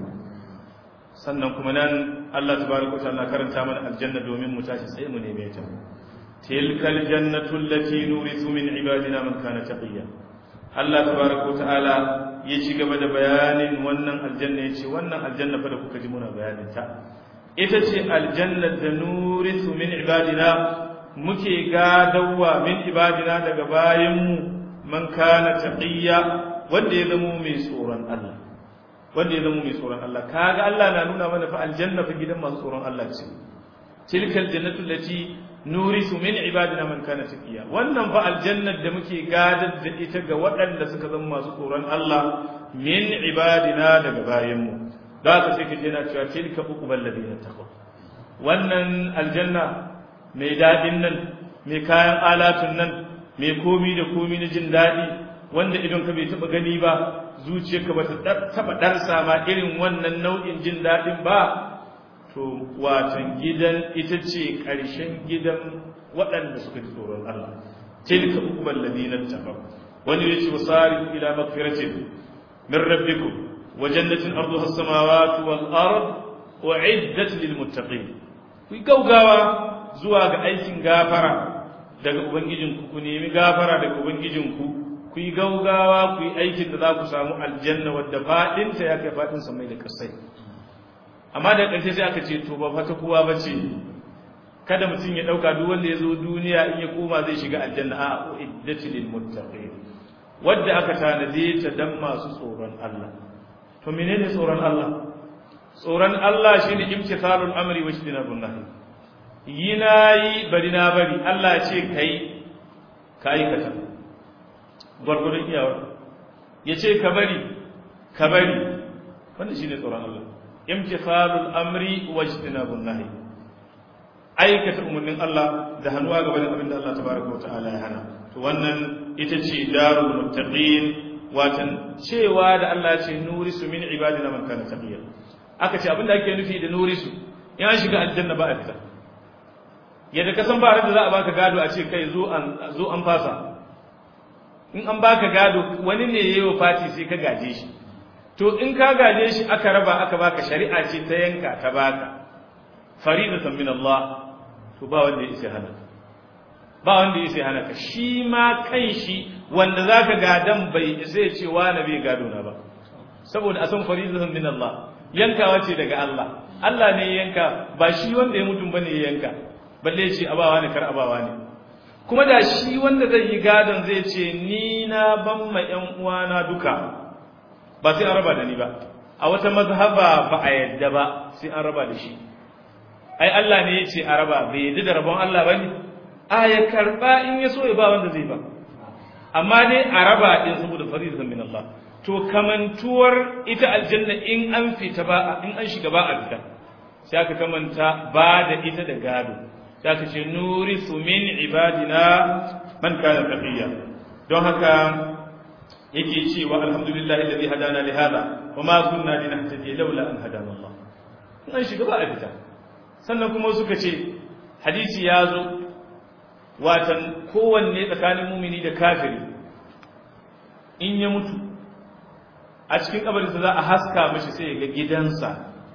sannan kuma nan Allah tabaraka wa ta'ala karanta mana aljanna domin mu tashi sai mu neme ta تلك الجنة التي نورث من عبادنا من كان تقيا الله تبارك وتعالى yaci gaba da bayanin wannan aljanna yace wannan aljanna fa da kuka ji muna bayanin ta ita ce aljanna da nurithu min ibadina muke gadawa min ibadina daga bayanmu man kana taqiya wanda ya zama mai tsoron Allah wanda ya zama mai tsoron Allah kaga Allah na nuna mana fa aljanna fa gidan masu tsoron Allah ce tilkal jannatu allati nurisu min ibadina man kana taqiya wannan fa aljannar da muke gadar da ita ga waɗanda suka zama masu tsoron Allah min ibadina daga bayanmu za ka sai kaje na cewa tilka uqbal ladina taqaw wannan aljanna mai dadin nan mai kayan alatun nan mai komi da komi na jin dadi wanda idan ka bai taba gani ba zuciyarka ba ta taba darsa ma irin wannan nau'in jin dadin ba to watan gidan ita ce ƙarshen gidan waɗanda suka ji tsoron Allah tilka uqbal ladina taqaw wani yace wasari ila magfiratin min rabbikum wa jannatin arduha as-samawati wal ard u'iddat lil muttaqin ku gaugawa zuwa ga aikin gafara daga ubangijinku ku nemi gafara daga ubangijinku ku yi gaugawa ku yi aikin da za ku samu aljanna wadda faɗinta ya kai faɗin samai da ƙasai amma da ƙarshe sai aka ce to ba fata kowa ba ce kada mutum ya ɗauka duk wanda ya zo duniya in ya koma zai shiga aljanna a uiddati lil muttaqin wadda aka tanade ta dan masu tsoron Allah to menene tsoron Allah tsoron Allah shine imtithalul amri wa ijtinabun nahi yi nayi bari na bari Allah ce kai ka aikata gwargwadon iyawar ya ce ka bari ka bari wanda shine tsoron Allah imtithalul amri wa ijtinabun nahi aikata umarnin Allah da hannuwa ga wani abin da Allah tabaraka wa ta'ala ya hana to wannan ita ce darul muttaqin watan cewa da Allah ya ce nurisu min ibadina man kana taqiya aka ce abin da ake nufi da nurisu in an shiga aljanna ba a fita yadda ka san ba da za a baka gado a ce kai zo an zo an fasa in an baka gado wani ne yayi fati sai ka gaje shi to in ka gaje shi aka raba aka baka shari'a ce ta yanka ta baka faridatan min Allah to ba wanda ya isa hana ba wanda ya isa hana ka shi ma kan shi wanda zaka gadan bai isa ya ce wani bai gado na ba saboda a san faridatan min Allah yankawa ce daga Allah Allah ne ya yanka ba shi wanda ya mutum bane ya yanka balle ya ce abawa ne kar abawa ne kuma da shi wanda zai yi gadon zai ce ni na ban ma ƴan uwana duka ba sai an raba da ni ba a wata mazhaba ba a yadda ba sai an raba da shi ai Allah ne ya ce a raba bai yadda da rabon Allah ba ne a ya karba in ya so ya ba wanda zai ba amma dai a raba din saboda faridatan min Allah to kamantuwar ita aljanna in an fita ba in an shiga ba a fita sai aka kamanta ba da ita da gado sai aka ce nurisu min ibadina man kana taqiya don haka yake cewa alhamdulillah alladhi hadana li hada wa ma kunna linahtadiya laula an hadana Allah in an shiga ba a fita sannan kuma suka ce hadisi ya zo watan kowanne tsakanin mumini da kafiri in ya mutu a cikin kabarinsa za a haska mashi sai ya ga gidansa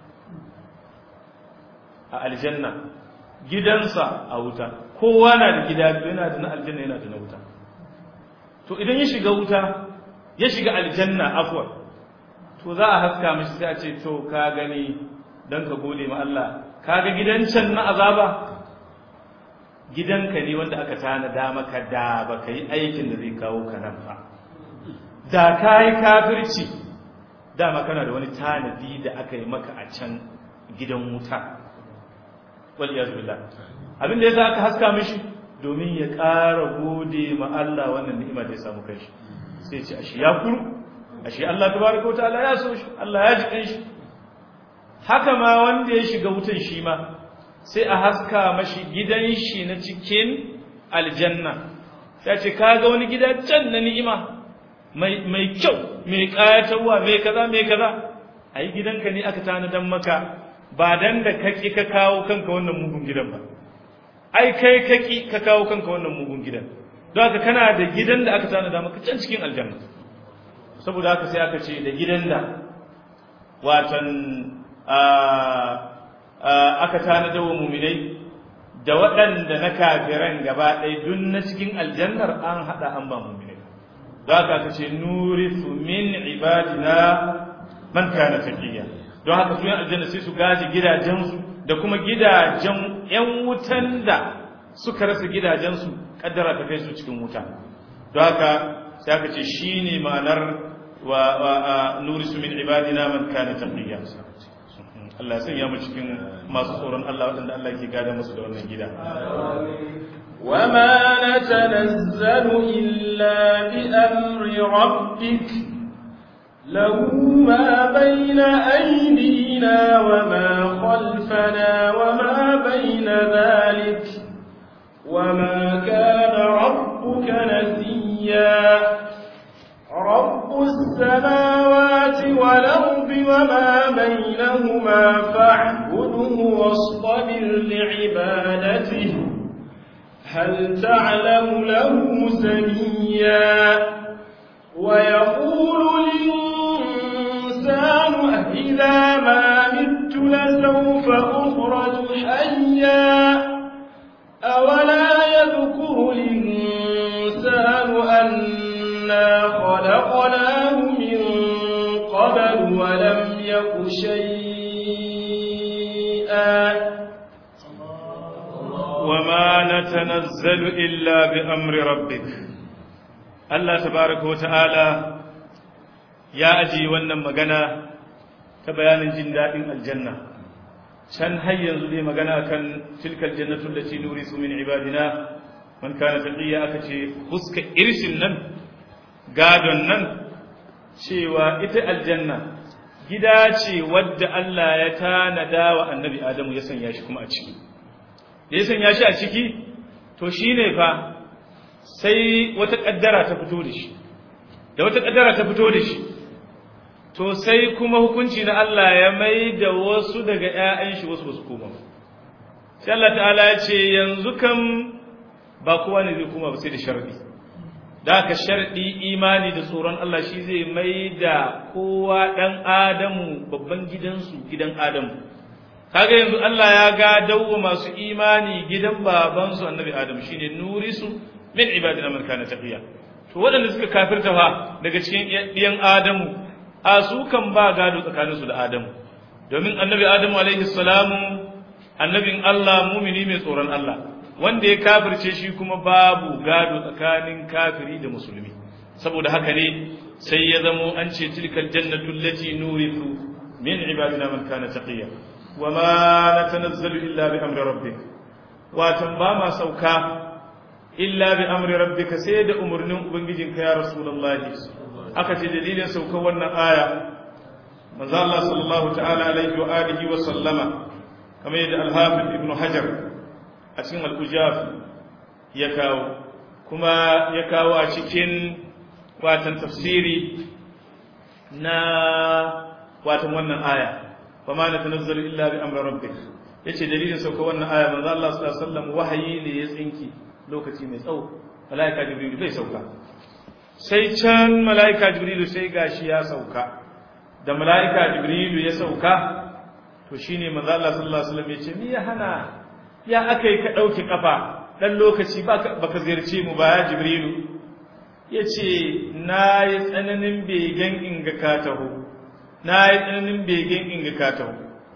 a aljanna gidansa a wuta kowa na da gida yana da na aljanna yana da na wuta to idan ya shiga wuta ya shiga aljanna afwar to za a haska mashi sai a ce to ka gani don ka gode ma Allah ka ga gidan can na azaba gidanka ne wanda aka tanada maka da ba ka yi aikin da zai kawo ka nan ba da ka yi kafirci dama kana da wani tanadi da aka yi maka a can gidan wuta wal iyaz billah abin da yasa aka haska mishi domin ya ƙara gode ma Allah wannan ni'ima da ya samu kai sai ce ashe ya kuru ashe Allah tabaraka wa ta'ala ya so shi Allah ya ji kan shi haka ma wanda ya shiga wutan shi ma sai a haska mashi gidan shi na cikin aljanna sai ce kaga wani gida can na ni'ima mai kyau mai kayatarwa mai kaza mai kaza ai gidanka ne aka tanadan maka ba dan da kaki ka kawo kanka wannan mugun gidan ba ai kai kaki ka kawo kanka wannan mugun gidan don haka kana da gidan da aka tanada maka can cikin aljanna saboda haka sai aka ce da gidan da watan aka tanada wa muminai da waɗanda na kafiran gaba ɗaya dun na cikin aljannar an haɗa an ba muminai za ka aka ce nurisu min ibadina man kana taqiya don haka su yan aljanna sai su gaji gidajensu da kuma gidajen yan wutan da suka rasa gidajensu kaddara ta kai su cikin wuta don haka sai aka ce shine ma'anar wa nurisu min ibadina man kana taqiya Allah ya sanya mu cikin masu tsoron Allah waɗanda Allah ke gada musu da wannan gida. وما نتنزل إلا بأمر ربك له ما بين أيدينا وما خلفنا وما بين ذلك وما كان ربك نسيا رب السماوات والأرض وما بينهما فاعبده واصطبر لعبادته هل تعلم له سميا ويقول الإنسان إذا ما مت لسوف أخرج حيا أولا يذكر الإنسان أنا خلقناه من قبل ولم يك شيئا وما نتنزل إلا بأمر ربك الله تبارك وتعالى يا أجي wannan magana ta bayanin jin daɗin aljanna can har yanzu dai magana kan tilkal jannatu allati nurisu min ibadina man kana taqiya aka ce fuska irshin nan gadon nan cewa ita aljanna gida ce wadda Allah ya tanada wa annabi Adamu ya sanya shi kuma a ciki da ya sanya shi a ciki to shi ne fa sai wata ƙaddara ta fito da shi da wata ƙaddara ta fito da shi to sai kuma hukunci na Allah ya mai da wasu daga ‘ya'yan shi wasu basu koma sai Allah ta'ala ya ce yanzu kam ba kowa ne zai koma ba sai da sharɗi da aka sharɗi imani da tsoron Allah shi zai mai da kowa ɗan adamu babban gidansu gidan adamu kaga yanzu Allah ya ga dawo masu imani gidan babansu annabi Adam shine nurisu min ibadina man kana taqiya to waɗanda suka kafirta fa daga cikin ɗiyan Adamu a su kan ba gado tsakanin su da Adamu domin annabi Adamu alaihi salamu annabin Allah mumini mai tsoron Allah wanda ya kafirce shi kuma babu gado tsakanin kafiri da musulmi saboda haka ne sai ya zamo an ce tilkal jannatu allati nurithu min ibadina man kana taqiya wa ma natanazzalu illa bi amri rabbik watan ba ma sauka illa bi amri rabbika sai da umurnin ubangijinka ya rasulullahi aka ce dalilin saukar wannan aya manzo Allah sallallahu ta'ala alaihi wa alihi wa sallama kamar yadda al-hafiz ibn hajar a cikin al-ujaf ya kawo kuma ya kawo a cikin watan tafsiri na watan wannan aya fa ma natanazzalu illa bi amri rabbik yace dalilin saukar wannan aya manzo Allah sallallahu alaihi wasallam wahayi ne ya tsinki lokaci mai tsawo malaika jibril bai sauka sai can malaika jibril sai gashi ya sauka da malaika jibril ya sauka to shine manzo Allah sallallahu alaihi wasallam yace me ya hana ya akai ka dauki kafa dan lokaci baka ziyarce mu ba ya jibrilu yace na yi tsananin begen inga ka taho na yi tsananin begen inga ka taho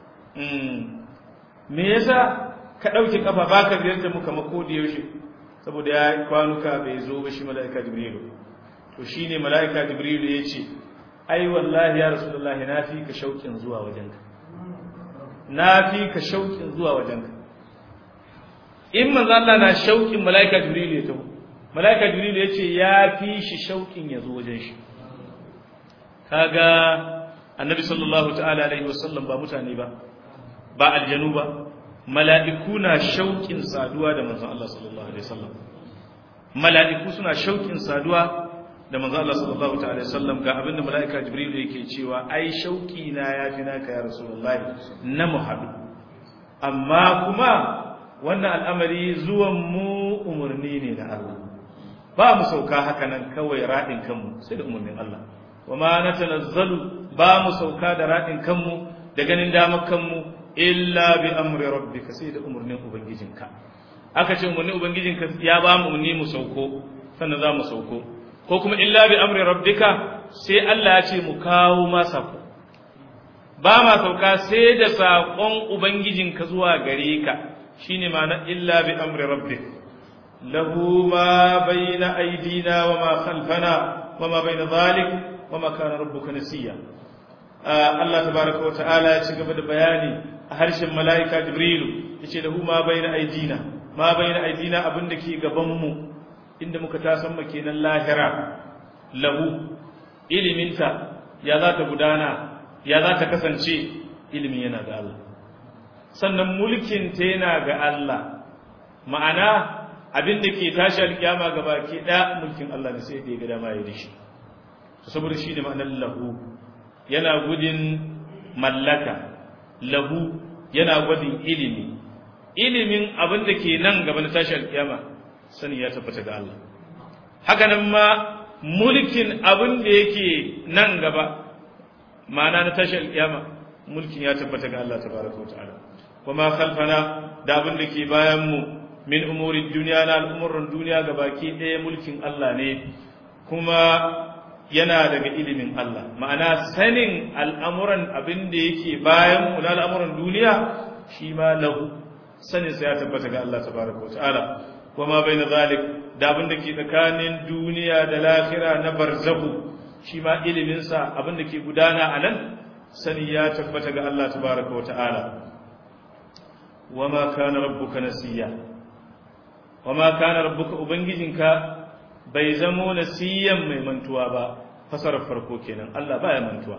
me yasa ka ɗauki ƙafa ba ka ziyarta muka mako da yaushe saboda ya kwanuka bai zo ba shi mala'ika jibrilu to shi ne mala'ika jibrilu ya ce ai wallahi ya rasulullahi na fi ka shauƙin zuwa wajenka na fi ka shauƙin zuwa wajenka in manzo Allah na shauƙin mala'ika jibrilu ya taho mala'ika jibrilu ya ce ya fi shi shauƙin ya zo wajen shi kaga annabi sallallahu ta'ala alaihi wasallam ba mutane ba ba aljanu ba mala'iku na shauƙin saduwa da manzon Allah sallallahu alaihi wasallam mala'iku suna shauƙin saduwa da manzon Allah sallallahu ta'ala alaihi wasallam ga abinda mala'ika jibril yake cewa ai shauƙi na yafi naka ya rasulullahi na muhammad amma kuma wannan al'amari zuwan mu umarni ne na Allah ba mu sauka haka nan kawai raɗin kanmu sai da umarnin Allah wa ma natanazzalu ba mu sauka da raɗin kanmu da ganin damar kanmu illa bi amri rabbika sai da umarnin ubangijinka aka ce umarnin ubangijinka ya ba mu umarni mu sauko sannan za mu sauko ko kuma illa bi amri rabbika sai Allah ya ce mu kawo ma sako ba ma sauka sai da sakon ubangijinka zuwa gare ka shine ma'ana illa bi amri rabbik lahu ma bayna aydina wa ma khalfana wa ma bayna dhalik wa ma kana rabbuka nasiya Allah tabaraka wa ta'ala ya ci gaba da bayani a harshen mala'ika Jibrilu yace lahu ma bayna aidina ma bayna aidina abinda ke gaban mu inda muka tasan kenan lahira lahu iliminta ya za ta gudana ya za ta kasance ilimin yana ga Allah sannan mulkin ta yana ga Allah ma'ana abinda ke tashi alkiyama gaba ke da mulkin Allah ne sai da ya ga dama ya dishi saboda shi ne ma'anar lahu yana gudun mallaka lahu yana gwadin ilimi ilimin abin da ke nan gaba na tashi alkiyama sani ya tabbata ga Allah haka nan ma mulkin abin da yake nan gaba ma'ana na tashi alkiyama mulkin ya tabbata ga Allah tabaraka wa ta'ala kuma khalfana da abin da ke bayan mu min umuri duniya na al'umuran duniya gabaki ɗaya mulkin Allah ne kuma yana daga ilimin Allah ma'ana sanin al'amuran abin da yake bayan mu na al'amuran duniya shi ma lahu sanin sa ya tabbata ga Allah tabaraka wa ta'ala kuma bai na zalik da abin da ke tsakanin duniya da lahira na barzahu shi ma ilimin sa abin da ke gudana a nan sani ya tabbata ga Allah tabaraka wa ta'ala wa ma kana rabbuka nasiya wa ma kana rabbuka ubangijinka bai zamo nasiyan mai mantuwa ba fasarar farko kenan Allah baya mantuwa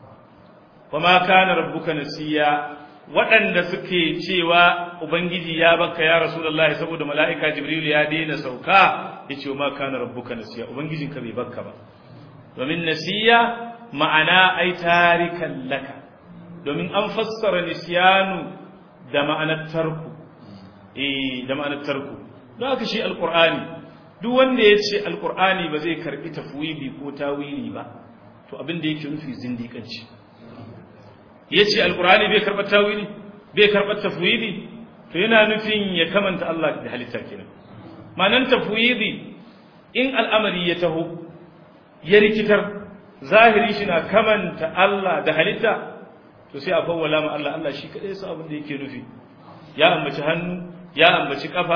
kuma kana rabbuka nasiya waɗanda suke cewa ubangiji ya baka ya rasulullahi saboda mala'ika jibril ya daina sauka yace ma kana rabbuka nasiya ubangijinka bai baka ba domin nasiya ma'ana ai tarikan laka domin an fassara nisyanu da ma'anar tarku eh da ma'anar tarku don haka shi alqur'ani duk wanda ya ce alkur'ani ba zai karbi tafwidi ko tawili ba to abin da yake nufi zindiƙanci ya ce alkur'ani bai karɓar tawili bai karɓar tafwidi to yana nufin ya kamanta Allah da halitta kenan manan tafwidi in al'amari ya taho ya rikitar zahiri shi na kamanta Allah da halitta to sai a fawwala ma Allah Allah shi kadai su abin da yake nufi ya ambaci hannu ya ambaci kafa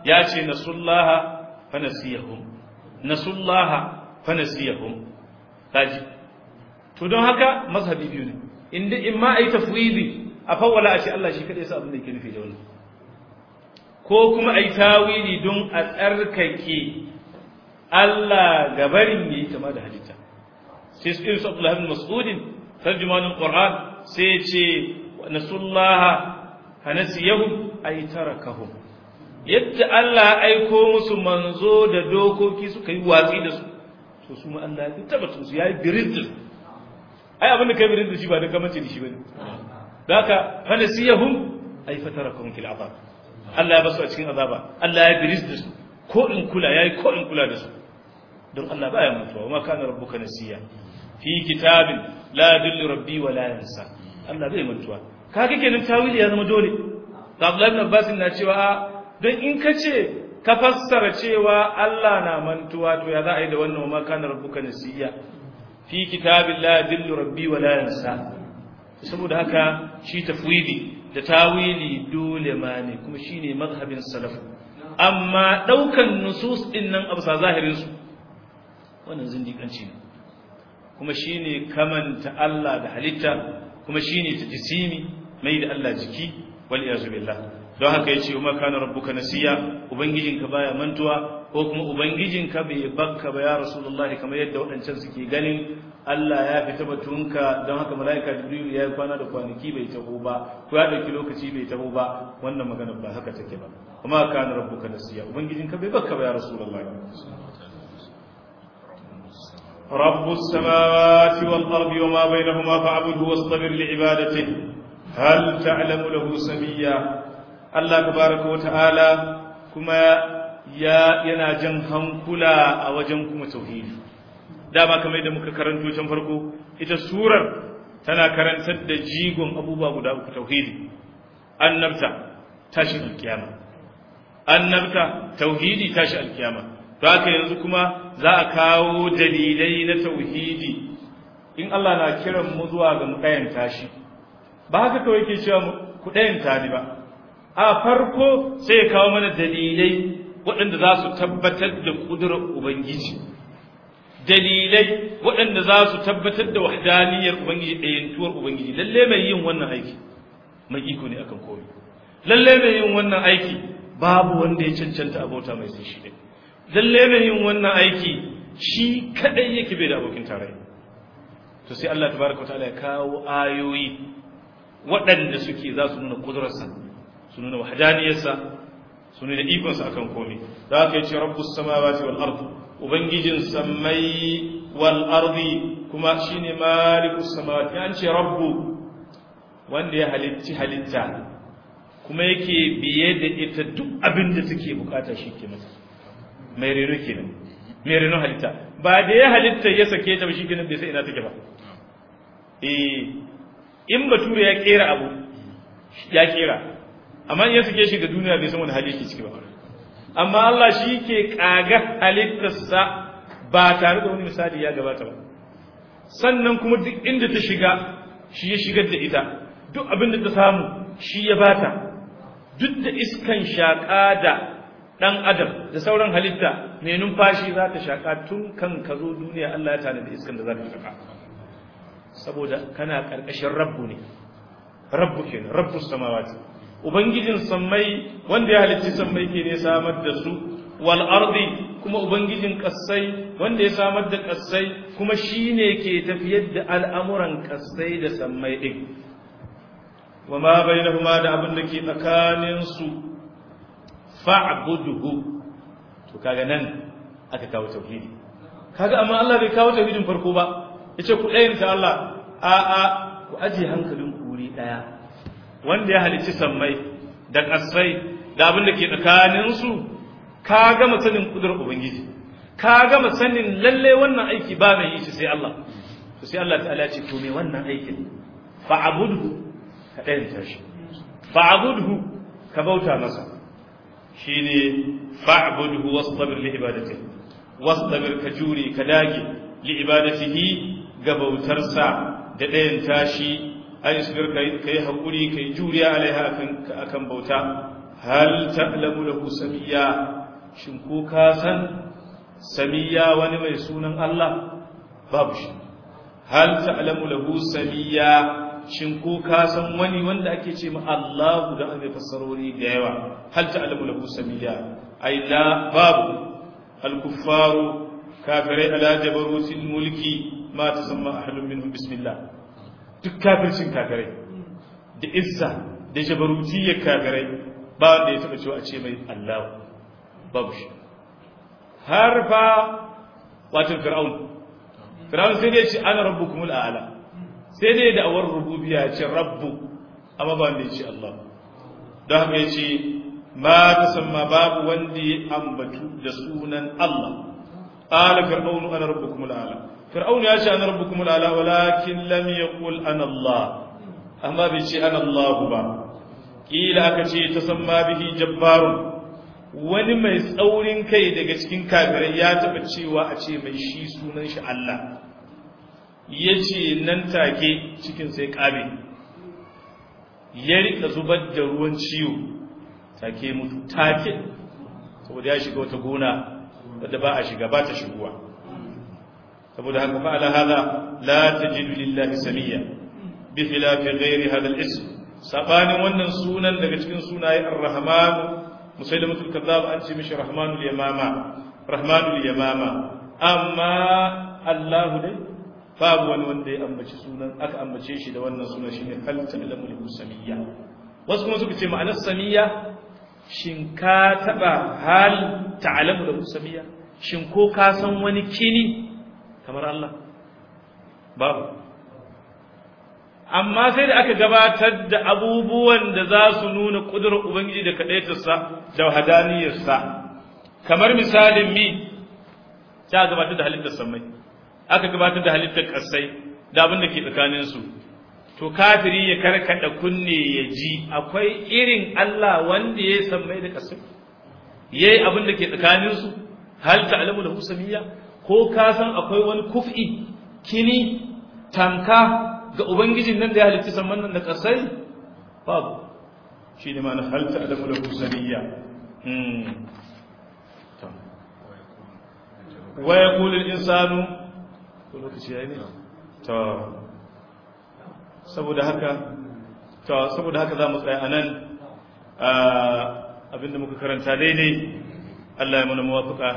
ya ce nasullaha fa nasiyahum nasullaha fa nasiyahum kaji to don haka mazhabi biyu ne inda in ma ai tafwidi a fawwala a ce Allah shi kadai sa abin da yake nufi da wannan ko kuma ai tawili don a tsarkake Allah gabarin yayi kama da halitta sai su irin su Abdullah ibn Mas'ud tarjumanul Qur'an sai ce nasullaha fanasiyahum ay tarakahum yadda Allah aiko musu manzo da dokoki suka yi watsi da su to su ma Allah ya tabbata su yayi birin da su ai abin da kai birin da shi ba da kamace da shi bane daka fanasiyahum ay fatarakum fil azab Allah ya basu a cikin azaba Allah ya biris da su ko in kula yayi ko in kula da su don Allah baya mutuwa ma kana rabbuka nasiya fi kitabin la yadullu rabbi wa la yansa Allah bai mutuwa kaga kenan tawili ya zama dole Abdullah ibn Abbas na cewa don in ka ce ka fassara cewa Allah na mantuwa to ya za a yi da wannan ma kana rabbuka nasiya fi kitabin la yadullu rabbi wa la yansa saboda haka shi tafwidi da tawili dole ma ne kuma shine mazhabin salaf amma daukan nusus din nan abu sa zahirin su wannan zindiƙanci ne kuma shine kamanta Allah da halitta kuma shine tajsimi mai da Allah jiki wal iyazu billah don haka yace umma kana rabbuka nasiya ubangijinka baya mantuwa ko kuma ubangijinka bai bakka ba ya rasulullahi kamar yadda waɗancan suke ganin Allah ya fita batunka don haka mala'ika Jibril ya yi kwana da kwanaki bai taho ba ko ya dauki lokaci bai taho ba wannan magana ba haka take ba kuma kana rabbuka nasiya ubangijinka bai bakka ba ya rasulullahi رب السماوات والأرض وما بينهما فاعبده واصطبر لعبادته هل تعلم له سميا الله تبارك وتعالى كما يا yana jan hankula a wajen kuma tauhidi dama kamar da muka karanto can farko ita surar tana karantar da jigon abubuwa guda uku tauhidi annabta tashin alkiyama annabta tauhidi tashi alkiyama to haka yanzu kuma za a kawo dalilai na tauhidi in Allah na kiran mu zuwa ga mu ɗayan tashi ba haka kawai ke cewa ku ɗayan tani ba a farko sai ya kawo mana dalilai waɗanda za su tabbatar da ƙudurar Ubangiji dalilai waɗanda za su tabbatar da wahdaniyar Ubangiji ɗayantuwar Ubangiji lalle mai yin wannan aiki mai iko ne akan komai lalle mai yin wannan aiki babu wanda ya cancanta abota mai sai shi ɗaya lalle mai yin wannan aiki shi kadai yake bai da abokin tarayya to sai Allah tabaraka wataala ya kawo ayoyi waɗanda suke za su nuna kudurarsa su nuna wahdaniyarsa su nuna ikonsa akan komai da haka yace rabbus samawati wal ard ubangijin samai wal ardi kuma shine malikus samawati an ce rabbu wanda ya halitti halitta kuma yake biye da ita duk abin da take bukata shi ke mata mai reno kenan mai reno halitta ba da ya halitta ya sake ta ba shi kenan bai sai ina take ba eh in bature ya kera abu ya kera amma in ya sake shi ga duniya bai san wani hali yake ciki ba amma Allah shi ke kaga halittarsa ba tare da wani misali ya gabata ba sannan kuma duk inda ta shiga shi ya shigar da ita duk abin da ta samu shi ya bata duk da iskan shaƙa da ɗan adam da sauran halitta mai numfashi za ta shaƙa tun kan ka zo duniya Allah ya tanadi iskan da za ta shaƙa saboda kana ƙarƙashin rabbu ne rabbu kenan rabbu samawati ubangijin sammai wanda ya halicci sammai ke ne samar da su wal ardi kuma ubangijin kassai wanda ya samar da kassai kuma shine ke tafiyar da al'amuran kassai da sammai din wa ma bainahuma da abin da ke tsakanin su fa'budhu to kaga nan aka kawo tauhidi kaga amma Allah bai kawo tauhidin farko ba yace ku ɗayin ta Allah a a ku aje hankalin ku wuri daya wanda ya halicci sammai da kasai da abin da ke tsakanin su ka gama sanin kudurar ubangiji ka gama sanin lalle wannan aiki ba mai yi shi sai Allah to sai Allah ta'ala ya ce to me wannan aikin fa'budhu ka ɗayanta shi fa'budhu ka bauta masa shine fa'budhu wastabir li ibadatihi wastabir ka jure ka dage li ibadatihi ga bautarsa da ɗayan tashi ai sabir kai kai hakuri kai juriya alaiha akan akan bauta hal ta'lamu lahu samiyya shin ko ka san samiyya wani mai sunan Allah babu shi hal ta'lamu lahu samiyya shin ko ka san wani wanda ake ce ma Allahu da an fassarori da yawa hal ta'lamu lahu samiyya ai la babu al-kuffaru kafirai ala jabarutil mulki ma tasamma ahadun minhum bismillah duk kafircin kafirai da izza da jabarutiyyar kafirai ba wanda ya taba cewa a ce mai Allah babu shi har fa wato fir'aun fir'aun sai dai ce ana rabbukumul a'la sai dai da awar rububiyya ya ce rabbu amma ba wanda ya ce Allah don haka ya ce ma tasamma babu wanda ya ambatu da sunan Allah qala fir'aun ana rabbukumul a'la fir'aun ya ce ana rabbukumul a'la walakin lam yaqul ana Allah amma bai ce ana Allah ba kila aka ce tasamma bihi jabbarun wani mai tsaurin kai daga cikin kafirai ya taba cewa a ce mai shi sunan shi Allah ya ce nan take cikin sai ƙabe ya rika zubar da ruwan ciwo take mutu take saboda ya shiga wata gona wadda ba a shiga ba ta shiguwa saboda haka fa'ala hada la tajidu lillahi samiyya bi khilafi ghairi hada al-ism sabanin wannan sunan daga cikin sunaye ar-rahman musailamatul kazzab an ce mishi rahmanul yamama rahmanul yamama amma Allah dai babu wani wanda ya ambaci sunan aka ambace shi da wannan sunan shine hal ta'lamu lahu samiyya wasu kuma suka ce ma'anar samiyya shin ka taba hal ta'lamu lahu samiyya shin ko ka san wani kini kamar Allah babu amma sai da aka gabatar da abubuwan da za su nuna kudurar ubangiji da kadaitarsa da hadaniyarsa kamar misalin mi ta gabatar da halittar samai aka gabatar da halittar kasai da abin da ke tsakaninsu to kafiri ya karkada kunne ya ji akwai irin Allah wanda ya sammai da kasai yayi abin da ke tsakaninsu hal ta'lamu lahu samiyya ko ka san akwai wani kuf'i kini tamka ga ubangijin nan da ya halitta samman nan da kasai babu shi ne ma'ana hal ta'lamu lahu samiyya wa yaqulu al-insanu ko lokaci yayi ne to saboda haka to saboda haka zamu tsaya anan abinda muka karanta daidai Allah ya mana muwafaqa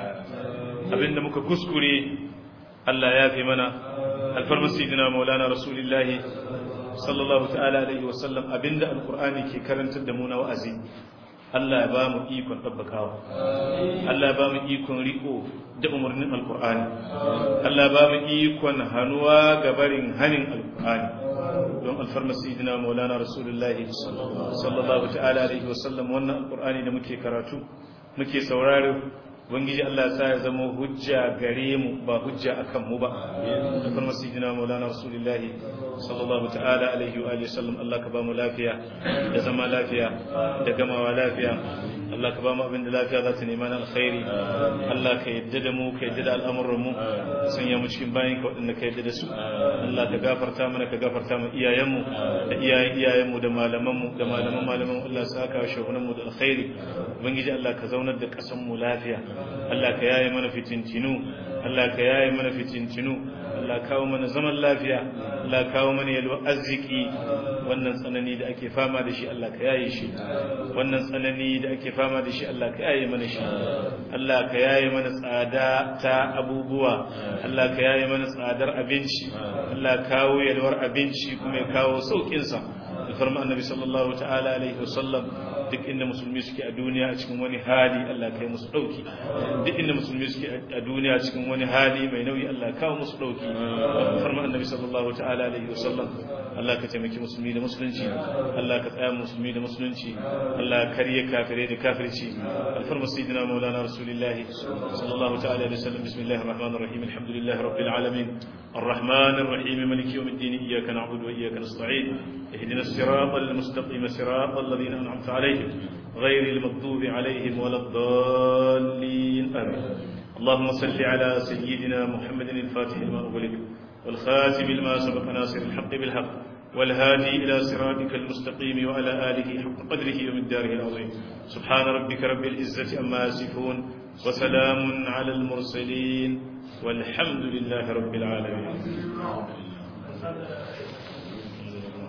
abinda muka kuskure Allah ya fi mana alfarmar sayyidina maulana rasulullahi sallallahu ta'ala alaihi wa sallam abinda alqur'ani ke karantar da mu na wa'azi Allah ya ba mu ikon tabbakawa Allah ya ba mu ikon riko da umarnin alqur'ani Allah ya ba mu ikon hanuwa ga barin hanin alqur'ani don alfarmar sayyidina maulana rasulullahi sallallahu ta'ala alaihi wa sallam wannan alqur'ani da muke karatu muke sauraro ubangiji Allah ya sa ya zama hujja gare mu ba hujja akan mu ba da kuma sayyidina maulana rasulullahi sallallahu ta'ala alaihi wa sallam Allah ka ba mu lafiya da zama lafiya da gamawa lafiya Allah ka ba mu abin da lafiya za ta nema na alkhairi Allah ka yadda da mu ka yadda da al'amuran mu sanya mu cikin bayin ka waɗanda ka yadda da su Allah ka gafarta mana ka gafarta mu iyayen mu da iyayen iyayen mu da malaman mu da malaman malaman Allah ya saka shugunan mu da alkhairi ubangiji Allah ka zaunar da ƙasar mu lafiya Allah ka yaye mana fitintinu Allah ka yaye mana fitintinu Allah kawo mana zaman lafiya Allah kawo mana yalwa arziki wannan tsanani da ake fama da shi Allah ka yaye shi wannan tsanani da ake fama da shi Allah ka yaye mana shi Allah ka yaye mana tsada ta abubuwa Allah ka yaye mana tsadar abinci Allah kawo yalwar abinci kuma ya kawo saukin sa farma annabi sallallahu ta'ala alaihi wasallam duk inda musulmi suke a duniya a cikin wani hali Allah kai musu dauki duk inda musulmi suke a duniya cikin wani hali mai nauyi Allah kawo musu dauki farma annabi sallallahu ta'ala alaihi wasallam Allah ka taimaki musulmi da musulunci Allah ka tsaya musulmi da musulunci Allah kariye kafirai da kafirci alfarma sayyidina maulana rasulullah sallallahu ta'ala alaihi wasallam bismillahir rahmanir rahim alhamdulillahi rabbil alamin الرحمن الرحيم مالك يوم الدين إياك نعبد وإياك نستعين اهدنا الصراط المستقيم صراط الذين أنعمت عليهم غير المغضوب عليهم ولا الضالين آمين اللهم صل على سيدنا محمد الفاتح لما أغلق والخاتم لما سبق ناصر الحق بالحق والهادي إلى صراطك المستقيم وعلى آله حق قدره ومقداره العظيم سبحان ربك رب العزة أما يصفون وسلام على المرسلين والحمد لله رب العالمين